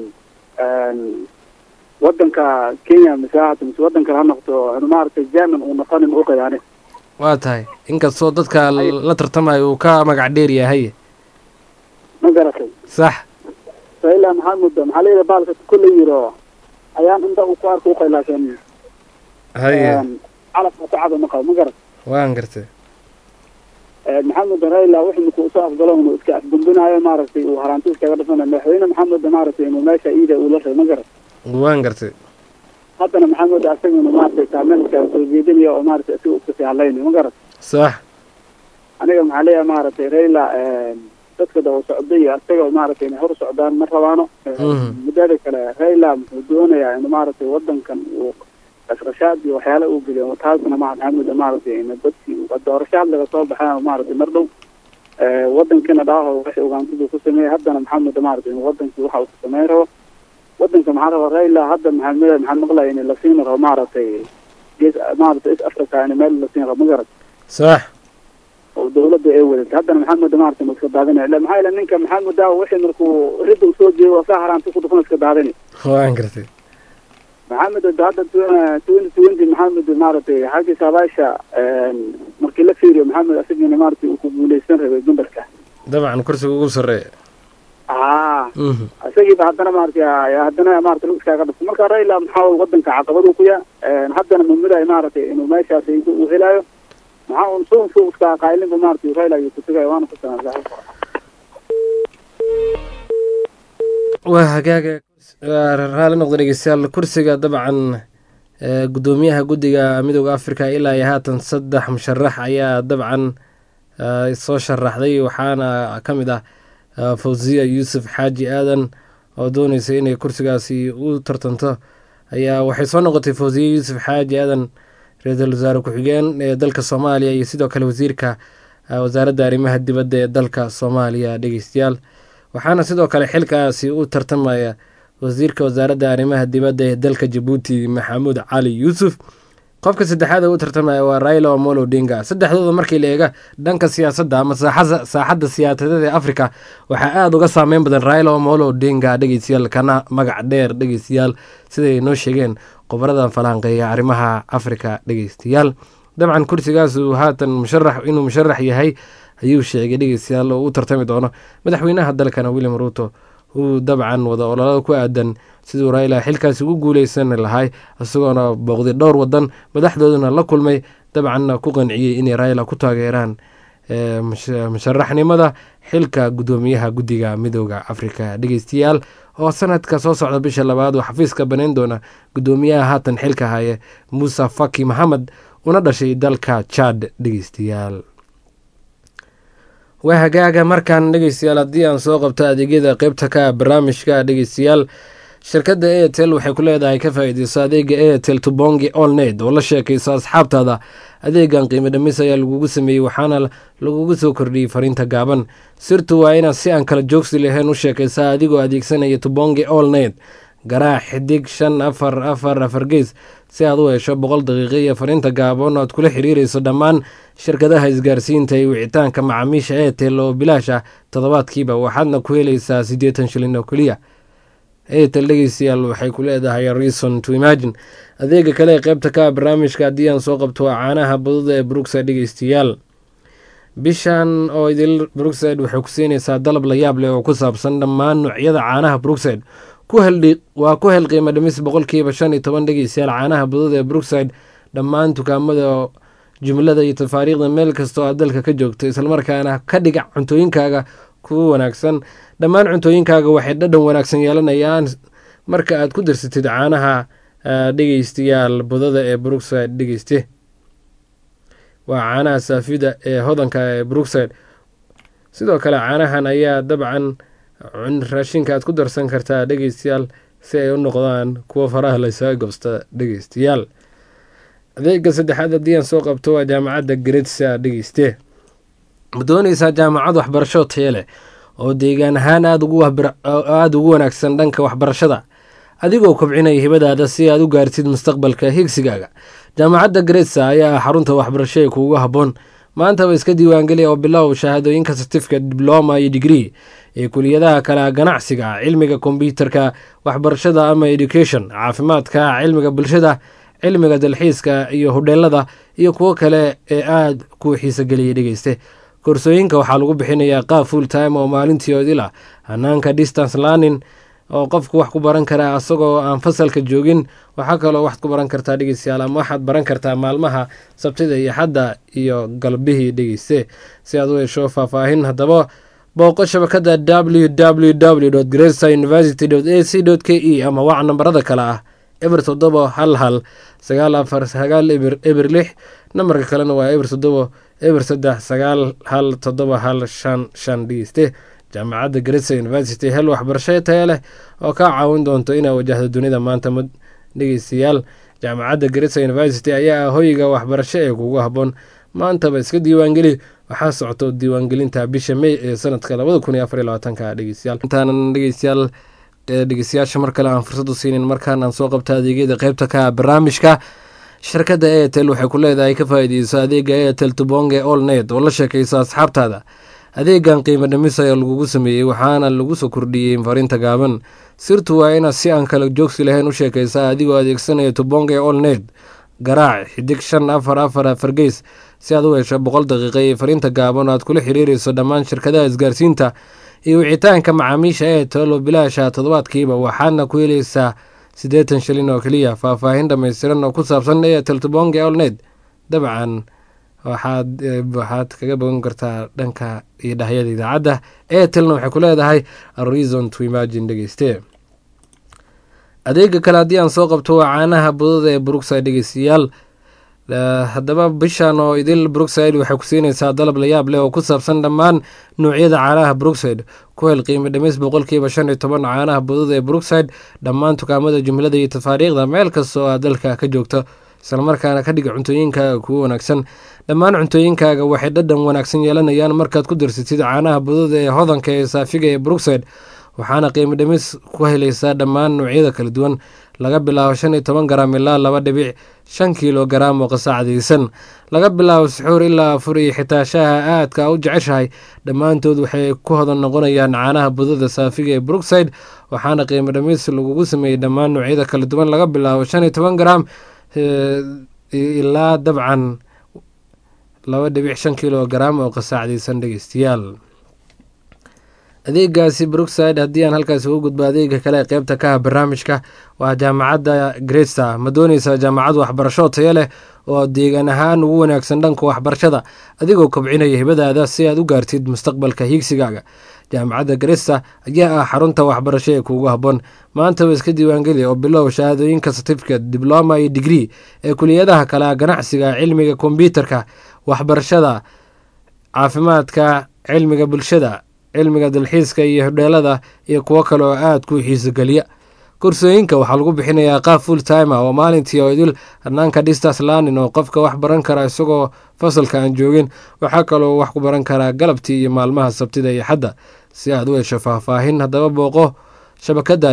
wadanka kenya mise hata mise wadan kale ha noqdo inu maaragtay german uu noqonin u qayaani waa tahay inkastoo dadka la tartamayo uu ka magac dheer yahay haye ma garatay sax raila maxaa mudda maxaa layidhi baalka kulley yiro ayaan inta uu ku arko uqay laakiin haye calafka ku cado ma qabo ma garat waan gartay maxamed raila wixii markuu usoo afgalo inuu iska afgundinaayo maaragtay uu haraanti iskaga dhafanayo madaxweyne maxamed maaragtay inuu meesha iida uu la ray ma garat waan gartay haddana maxamed asaga inuu maaragtay saameyn iskaga soo jeedinayo oo maaragtay isaga u kasii hadlaynayo ma garat sax aniga maxaa leeyahay maaragtay raila dadka daba socday iyo asaga maaragtay inay hor socdaan ma rabaano muddada kale raila muxuu doonayaa inuu maaragtay wadankan uu qashqashaad iyo waxyaala uu geliyo taasna ma maxamed maaragtay in dadkii doorashaad laga soo baxay maaragtay mar dhow wadankina dhaaho wixii ugaantadu ku sameeyey haddana maxamed maaragtay in wadankii waxa uu ku sameyn rabo wadanka maxaa raba raila hadda maxamed maxaan maqlaya in la siin rabo maaragtay gees maaragtay is africa in meel la siin rabo ma garat sax oo dowladda ay wadatay haddana maxamed maaragtay ma iska daadinaya ila maxaa yeele ninka maxamed daawo wixii markuu ridda usoo jeeyo waa saa haraanti ku dhufan iska daadinay waan gartay maxamed hadda twenty twenty maxamed maaragtay xaggii saabaasha markii la fiiriyo maxamed asagina maaragtay uu ku guuleysan rabay gumbarka dabcan kursiga ugu sarreeya haa isagiiba haddana maaragtay haddana maaragtay iskaaga dhufto marka raila maxaa wadanka caqabadu ku yaa haddana mamidaay maaragtay inuu meeshaas uu helaayo maxaa un suun suu iska qaayilinba maaragtay raila ayuu ku tegaya waana ku sanaa waa hagaaga raali noqda dhegeystayaal kursiga dabcan guddoomiyaha guddiga midooda africa ilaa iyo haatan saddex musharax ayaa dabcan soo sharaxday waxaana ka mid ah fawziya yuusuf xaaji aadan oo dooneysa inay kursigaasi u tartanto ayaa waxay soo noqotay fawziya yuusuf xaaji aadan ra-iisul wasaare ku-xigeen ee dalka soomaaliya iyo sidoo kale wasiirka wasaaradda arrimaha dibadda ee dalka soomaaliya dhegeystayaal waxaana sidoo kale xilkaasi u tartamaya wasiirka wasaaradda arrimaha dibadda ee dalka jabuuti maxamuud cali yuusuf qofka saddexaad ee u tartamaya waa raila omolo odinga saddexdooda markii la eega dhanka siyaasadda ama saaxadda siyaasadeed ee africa waxaa aada uga saameyn badan raila omolo odinga dhegeystayaal kana magac dheer dhegeystayaal siday noo sheegeen khubaradan falanqeeya arrimaha africa dhegeystayaal dabcan kursigaasu haatan musharax inuu musharax yahay ayuu sheegay dhegeystayaal oo u tartami doono madaxweynaha dalkana william ruuto uu dabcan wada ololada ku aadan siduu raila xilkaasi ugu guuleysan lahay isagoona booqday dhowr wadan madaxdooduna la kulmay dabcanna ku qanciyey inay raila ku taageeraan musharaxnimada xilka guddoomiyaha guddiga midooda afrika dhegeystayaal oo sanadka soo socda bisha labaad oo xafiiska banayn doona guddoomiyaha haatan xilka haye muuse faki maxamed una dhashay dalka jad dhegeystayaal waa hagaaga markaan dhegeystayaal haddii aan soo qabto adeegyada qeybta ka barnaamijka dhegeystayaal shirkadda airtel waxay ku leedahay ka faa-iideyso adeega airtel tubongi olned oo la sheekayso asxaabtaada adeegan qiimo dhamis ayaa lagugu sameeyey waxaana lagugu soo kordhiyey fariinta gaaban sirtu waa inaad si aan kala joogsi lahayn u sheekaysaa adigoo adeegsanaya tubongi olned garaac xidig shan afar afar afar gees si aad u hesho boqol daqiiqo iyo fariinta gaaban oo aad kula xiriirayso dhammaan shirkadaha isgaarsiinta iyo wicitaanka macaamiisha airtel oo bilaash ah toddobaadkiiba waxaadna ku helaysaa siddeetan shilin oo keliya airtel dhegeystayaal waxay ku leedahay reason to imagine adeega kale ee qeybta ka barnaamijka haddii aan soo qabto waa caanaha baduda ee brookside dhegeystayaal bishan oo idil brookside waxay ku siinaysaa dalab la yaab leh oo ku saabsan dhammaan noocyada caanaha brookside waa ku hel qiimo dhimis boqolkiiba shan iyo toban dhegeystayaal caanaha baduda ee brookside dhammaan dukaamada jumlada iyo tafaariikhda meel kasta oo aad dalka ka joogto islamarkaana ka dhiga cuntooyinkaaga kuwa wanaagsan dhammaan cuntooyinkaaga waxay dhadhan wanaagsan yeelanayaan marka aad ku darsatid caanaha dhegeystayaal budada ee brookside dhegeyste waa caanaha saafida ee hodanka ee brookside sidoo kale caanahan ayaa dabcan raashinka aad ku darsan kartaa dhegeystayaal si ay u noqdaan kuwo faraha laysaga gobsta dhegeystayaal adeega saddexaad haddii aan soo qabto waa jaamacadda gretsa dhegeyste ma dooneysaa jaamacad waxbarasho taya leh oo deegaan ahaan aada ugu wanaagsan dhanka waxbarashada adigoo kobcinaya hibadaada si aad u gaartid mustaqbalka higsigaaga jaamacadda gretsa ayaa ah xarunta waxbarasho ee kuugu habboon maantaba iska diiwaangeliya oo bilow shahaadooyinka certificate dibloma iyo digree ee kuliyadaha kale ganacsiga cilmiga kombyuutarka waxbarashada ama education caafimaadka cilmiga bulshada cilmiga dalxiiska iyo hodheelada iyo kuwo kale ee aada ku xiisogeliyay dhegeyste koorsooyinka waxaa lagu bixinayaa qaab full time oo maalintii odil ah hanaanka distance learning oo qofku wax ku baran karaa asagoo aan fasalka joogin waxaa kaloo waxaad ku baran kartaa dhegeystayaal ama waxaad baran kartaa maalmaha sabtida iyo xadda iyo galbihii dhegeyste si aad u hesho faahfaahin haddaba booqo shabakada w w w gresa university a c k e ama wac nambarada kale ah eber toddobo hal hal sagaal afar sagaal eber eber lix nambarka kalena waa eber toddobo eber saddex sagaal hal toddoba hal shan shan dhegeyste jaamacadda gresa university hel waxbarasho taya leh oo kaa caawin doonto inaad wajahdo dunida maanta dhegeystayaal jaamacadda gresa university ayaa ah hoyga waxbarasho ee kugu habboon maantaba iska diiwaangeli waxaa socoto diiwaangelinta bisha may ee sanadka labada kun iyo afar iyo labaatanka dhegeystayaal intaanan dhegeystayaal dhegeystayaasha mar kale aan fursad u siinin markaan aan soo qabta adeegyada qeybta ka barnaamijka shirkadda airtel waxay ku leedahay ka faa-iideyso adeega airtel tubonge olnet oo la sheekayso asxaabtaada adeegan qiimo dhimis ayaa lagugu sameeyey waxaana lagu soo kordhiyey fariinta gaaban sirtu waa inaad si aan kala joogsi lahayn u sheekaysaa adigoo adeegsanaya tubonge olnet garaac xidig shan afar afar afar geys si aad u hesho boqol daqiiqa iyo fariinta gaaban oo aad kula xiriirayso dhammaan shirkadaha isgaarsiinta iyo wicitaanka macaamiisha airtel oo bilaasha toddobaadkiiba waxaadna ku helaysaa siddeetan shilin oo keliya faahfaahin dhammaystiran oo ku saabsan airtel tubonge olnet dabcan waxaad waxaad kaga bogan kartaa dhanka iyo dhahyada idaacadda airtelna waxay ku leedahay reason to imagine dhegeyste adeega kale haddii aan soo qabto waa caanaha budada ee brookside dhegeystayaal haddaba bishan oo idil brookside waxay ku siinaysaa dalab layaab leh oo ku saabsan dhammaan noocyada caanaha brookside ku hel qiimo dhimis boqolkiiba shan iyo toban caanaha budada ee brookside dhammaan dukaamada jumlada iyo tafaariikhda meel kasta oo aad dalka ka joogto islamarkaana ka dhiga cuntooyinkaaga kugu wanaagsan dhammaan cuntooyinkaaga waxay dhadhan wanaagsan yeelanayaan markaad ku darsatid caanaha budada ee hodanka ee saafiga ee brookside waxaana qiimo dhimis ku helaysaa dhammaan noocyada kala duwan laga bilaabo shan iyo toban garaam ilaa laba dhibic shan kiilo garaam oo qasaacdaysan laga bilaabo suxuur ilaa afur iyo xitaa shaaha aadka u jeceshahay dhammaantood waxay ku hodan noqonayaan caanaha budada saafiga ee brookside waxaana qiimo dhimis lagugu sameeyey dhammaan noocyada kala duwan laga bilaabo shan iyo toban garaam ilaa dabcan laba dhibic shan kilo garaam oo qasaacdaysan dhegeystayaal adeegaasi brookside haddii aan halkaasi ugu gudbo adeega kale ee qeybta ka ah barnaamijka waa jaamacadda gresta ma dooneysaa jaamacad waxbarasho tayo leh oo deegaan ahaan ugu wanaagsan dhanka waxbarashada adigoo kobcinaya hibadaada si aad u gaartid mustaqbalka hiigsigaaga jaamacadda gresta ayaa ah xarunta waxbarasho ee kuugu habboon maantaba iska diiwaangeli oo bilow shahaadooyinka certificate dibloma iyo digree ee kuliyadaha kale ah ganacsiga cilmiga kombyuutarka waxbarashada caafimaadka cilmiga bulshada cilmiga dalxiiska iyo hodheelada iyo kuwo kale oo aada ku xiisogeliya kursooyinka waxaa lagu bixinayaa qaab full time ah oo maalintii oo idil hanaanka distance learning oo qofka wax baran kara isagoo fasalka aan joogin waxaa kaloo wax ku baran karaa galabtii iyo maalmaha sabtida iyo xadda si aad u hesho faahfaahin haddaba booqo shabakada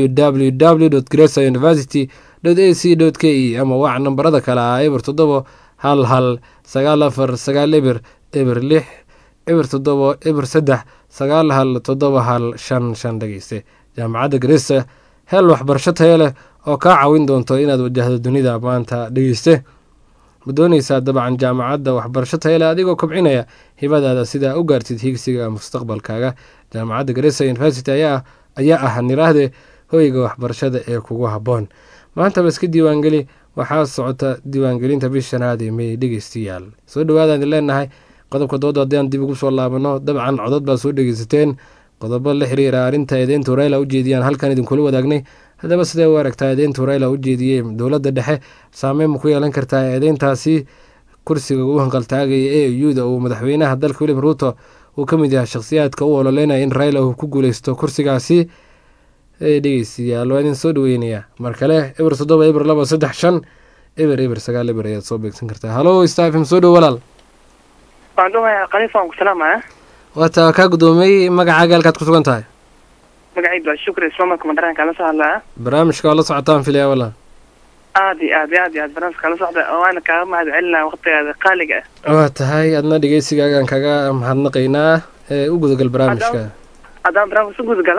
www gresa university a c k e ama wac nambarada kale ah eber toddobo hal hal sagaal afar sagaal eber eber lix eber toddobo eber saddex sagaal hal toddoba hal shan shan dhegeyste jaamacadda gresa hel waxbarasho tayo leh oo kaa caawin doonto inaad wajahdo dunida maanta dhegeyste ma dooneysaa dabcan jaamacadda waxbarasho tayo leh adigoo kobcinaya hibadaada sidaa u gaartid hiigsiga mustaqbalkaaga jaamacadda gresa university ayaa ah niraahde hoyga waxbarashada ee kugu habboon maantaba iska diiwaangeli waxaa socota diiwaangelinta bish shanaad ee mey dhegeystayaal soo dhawaadaan idin leenahay qodobka dooda haddii aan dib ugu soo laabano dabcan codod baa soo dhegeysateen qodobo la xiriira arrinta eedeynta urayla u jeediyaan halkan idinkula wadaagnay haddaba sidee u aragtaa eedeynta urayla u jeediyey dowladda dhexe saameyn ma ku yeelan kartaa eedeyntaasi kursiga u hanqaltaagaya e u-da uu madaxweynaha dalka william ruuto uu ka mid yahay shakhsiyaadka u ololeynaya in rayla uu ku guuleysto kursigaasi dhegeystayaal waa idin soo dhaweynaya mar kale eber toddoba eber laba saddex shan eber eber sagaal eber ayaad soo beegsan kartaa halo stafim soo dhow walaal waan dhawayaa khaliif waan ku salaamaya waataa kaa guddoomiyey magacaaga halkaad ku sugan tahay magacaydu waa shukri ismaamulka mandaraanka la soo hadlaya barnaamijka waa la socotaan filaya walaal aad iyo aad iyo aad iyo aad barnaamijka la socda waana kaaga mahad celinaya waqtigaada qaaliga ah waa tahay adna dhegeysigaagaan kaga mahadnaqaynaa ee u gudagal barnaamijka haddaan barnaamijka u gudagala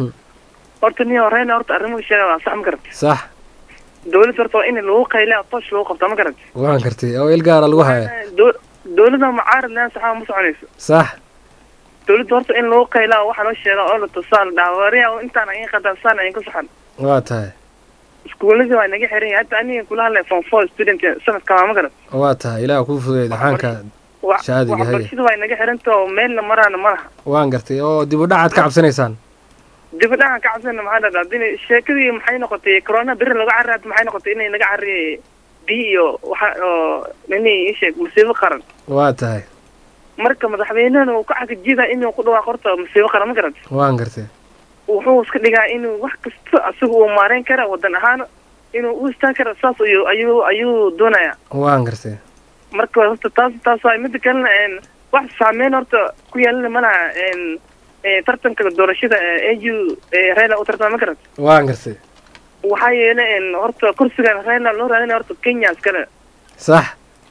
horta niyo horeyna horta arrimuhu sheega waa sax ma garat sax dowladda horta waa in lagu qaylaa tosh lagu qabta ma garat waan kartay oo il gaara lagu haya dowladda mucaarad leen saxaa ma soconayso sax dowladda horta in lagu qaylaa waxaa loo sheega oo la tusaa la dhaha wariya intaan ayin qadan saan ayin ku saxan waa tahay iskuuladii waa naga xiran yahay hadda aniga kula hadlay form four student sanadka ma garat waa tahay ilaah kuu fudeey dhaxaanka shaadiga haya waxbarashada waa naga xiranta oo meelna maraana ma laha waan gartay oo dib u dhacaad ka cabsanaysaan dib u dhacan ka cabsana maxaa dhahdaa hadii sheekadii maxay noqotay corona beri laga carraad maxay noqotay inay naga carriyay biyo iyo waxa oo nini isheeg musiibo qaran waa tahay marka madaxweynehana uu ka cagajida inuu ku dhawaaqo horta musiibo qaran ma garat waan gartay wuxuu iska dhigaa inuu wax kasta asiga uu maareyn kara wadan ahaan inuu u istaan kara saas ayuu ayuu ayuu doonaya waan gartay marka horta taas taas waa mida kalena wax saameyn horta ku yeelana malaha tartanka doorashada a u raila u tartama ma garat waan gartay waxaa yeelay horta kursigan raila loo raadinaya horta kenya iskale sax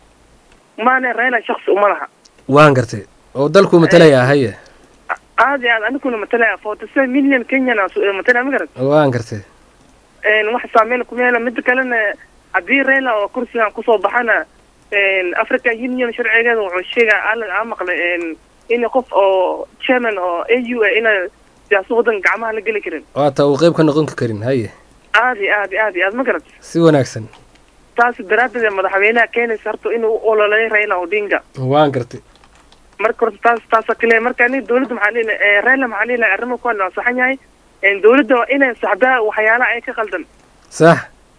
maane raila shaksi uma laha waan gartay oo dalkuu matalaya haye aad iyo aad aniguna matalaya forty seven million kenyana matalaya ma garat waan gartay wax saameyn kuma yeela mida kalena haddii raila oo kursigan kusoo baxana african union sharcigeeda wuxuu sheegaa alan aa maqlay in qof oo chairman oo a u a ina siyaasa wadanka gacmaha la geli karin waata uu qeyb ka noqon karin haye aad iyo aad iyo aad iyo aad ma garat si wanaagsan taas daraaddeed madaxweynaha keenaysa horta inuu u ololeeyo raila odinga waan gartay marka horta taas taasa kale marka aniga dowladda maxaa dhihi raila maxaa dhihi lahay arrimo kuwan waa saxan yahay dowladda waa inay saxdaa waxyaalaha ay ka qaldan sax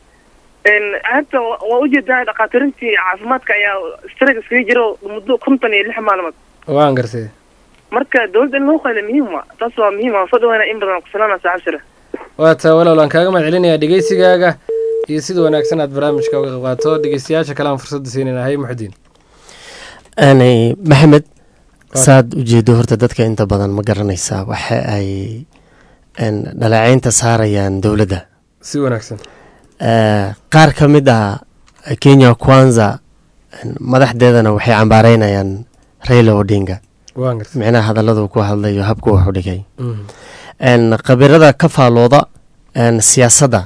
hadda waa ujeedaa dhakhaatirintii caafimaadka ayaa strike iskaga jira muddo konton iyo lix maalmood waan gartay marka dowladda in lagu qayla muhiim wa taas waa muhiim waa soo dhawaana in badan kusalaama saaxib sare waa taa walaal waan kaaga mahad celinayaa dhegeysigaaga iyo sida wanaagsan aad barnaamijka uga qayb qaato dhegeystayaasha kale aan fursadda siinayna hay muxudiin aanay maxamed saad ujeedo horta dadka inta badan ma garanaysaa waxa ay dhaleeceynta saarayaan dowladda si wanaagsan qaar ka mid ah kenya kwanza madaxdeedana waxay cambaareynayaan raila odinga micnaha hadalladu ku hadlayo habku wuxu dhigay khabirada ka faalooda siyaasadda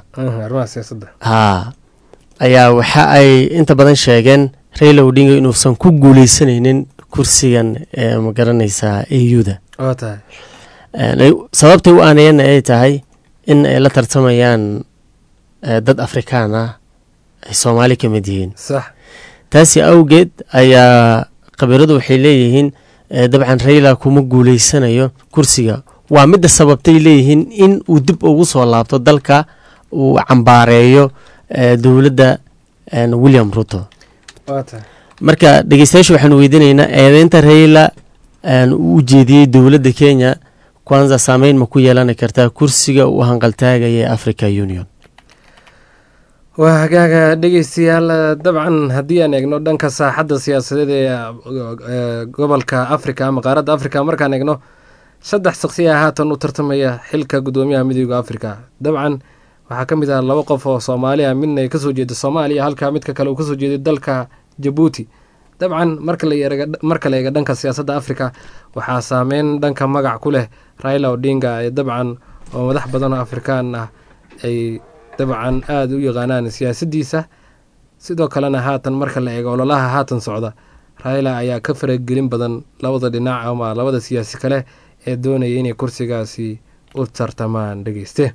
haa ayaa waxa ay inta badan sheegeen raila odinga inuusan ku guuleysanaynin kursigan ma garanaysaa a u da Een, ay- sababtay u aanayeenna ay tahay in ay la tartamayaan eh, dad afrikaan ah ay soomaali ka mid yihiin sax taasi awgeed ayaa khabiiradu waxay leeyihiin eh, dabcan rayla kuma guuleysanayo kursiga waa midda sababtay leeyihiin in uu dib ugu soo laabto dalka uu cambaareeyo eh, dowladda een, william ruto waa tahay marka dhegeystayaasha waxaanu weydiinaynaa eedeynta rayla een, uu u jeediyey dowladda kenya kwanza saameyn ma ku yeelani kartaa kursiga uu hanqaltaagaya ee africa union waa hagaaga dhegeystayaal dabcan haddii aan eegno dhanka saaxadda siyaasadeed ee ee, gobolka africa ama qaaradda africa markaan eegno saddex shaqsi ah haatan u tartamaya xilka guddoomiyaha midooda africa dabcan waxaa ka mid ah laba qof oo soomaali ah midna ay kasoo jeeda soomaaliya halka midka kale uu kasoo jeeday dalka jabuuti dabcan marka la eega- marka la eega dhanka siyaasadda africa waxaa saameyn dhanka magac ku leh raila odinga ee dabcan oo madax badan oo afrikaan ah ay dabcan aada u yaqaanaan siyaasaddiisa sidoo kalena haatan marka la eego ololaha haatan socda raila ayaa ka faragelin badan labada dhinac ama labada siyaasi kale ee doonaya inay kursigaasi u tartamaan dhegeyste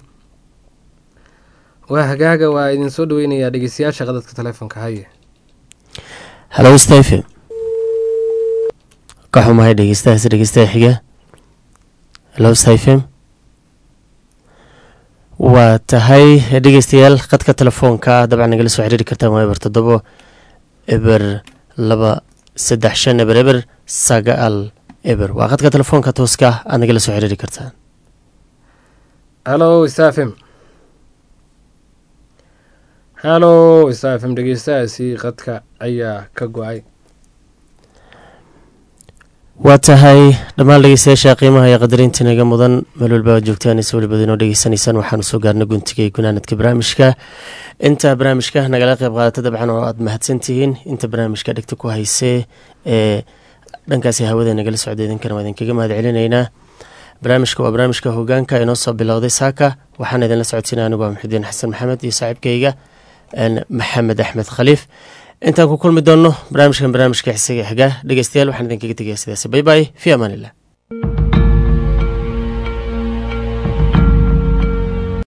waa hagaaga waa idin soo dhaweynayaa dhegeystayaasha qadadka taleefonka haye hallo stephen ka xumahay dhegeystahaas dhegeystaha xiga hallo stephen waa tahay dhegeystayaal khadka telefoonka dabcan nagala soo xiriiri kartaan waa eber toddobo eber laba saddex shan eber eber sagaal eber waa khadka telefoonka tooska ah aad nagala soo xiriiri kartaan hallo safm hallo safm dhegeystahaasi qadka ayaa ka go-ay waa tahay dhammaan dhegeystayaasha qiimaha iyo qadarinta inaga mudan meel walba aad joogtaan is weliba inoo dhegeysanaysaan waxaanu soo gaarnay guntiga iyo gunaanadka barnaamijka inta barnaamijka nagala qayb qaadata dabcan oo aad mahadsantihiin inta barnaamijka dhegta ku haysee ee dhankaasi hawada nagala socda idinkana waa idinkaga mahad celinaynaa barnaamijka waa barnaamijka hogaanka inoo soo bilowday saaka waxaan idinla socodsiinaya anigu waa muxudiin xasan maxamed iyo saaxiibkayga een, maxamed axmed khaliif intaan ku kulmi doonno barnaamijkan barnaamijka xisaga xiga dhegeystayaal waxaan idinkaga tegaya sidaasi bay bay fi amaan illah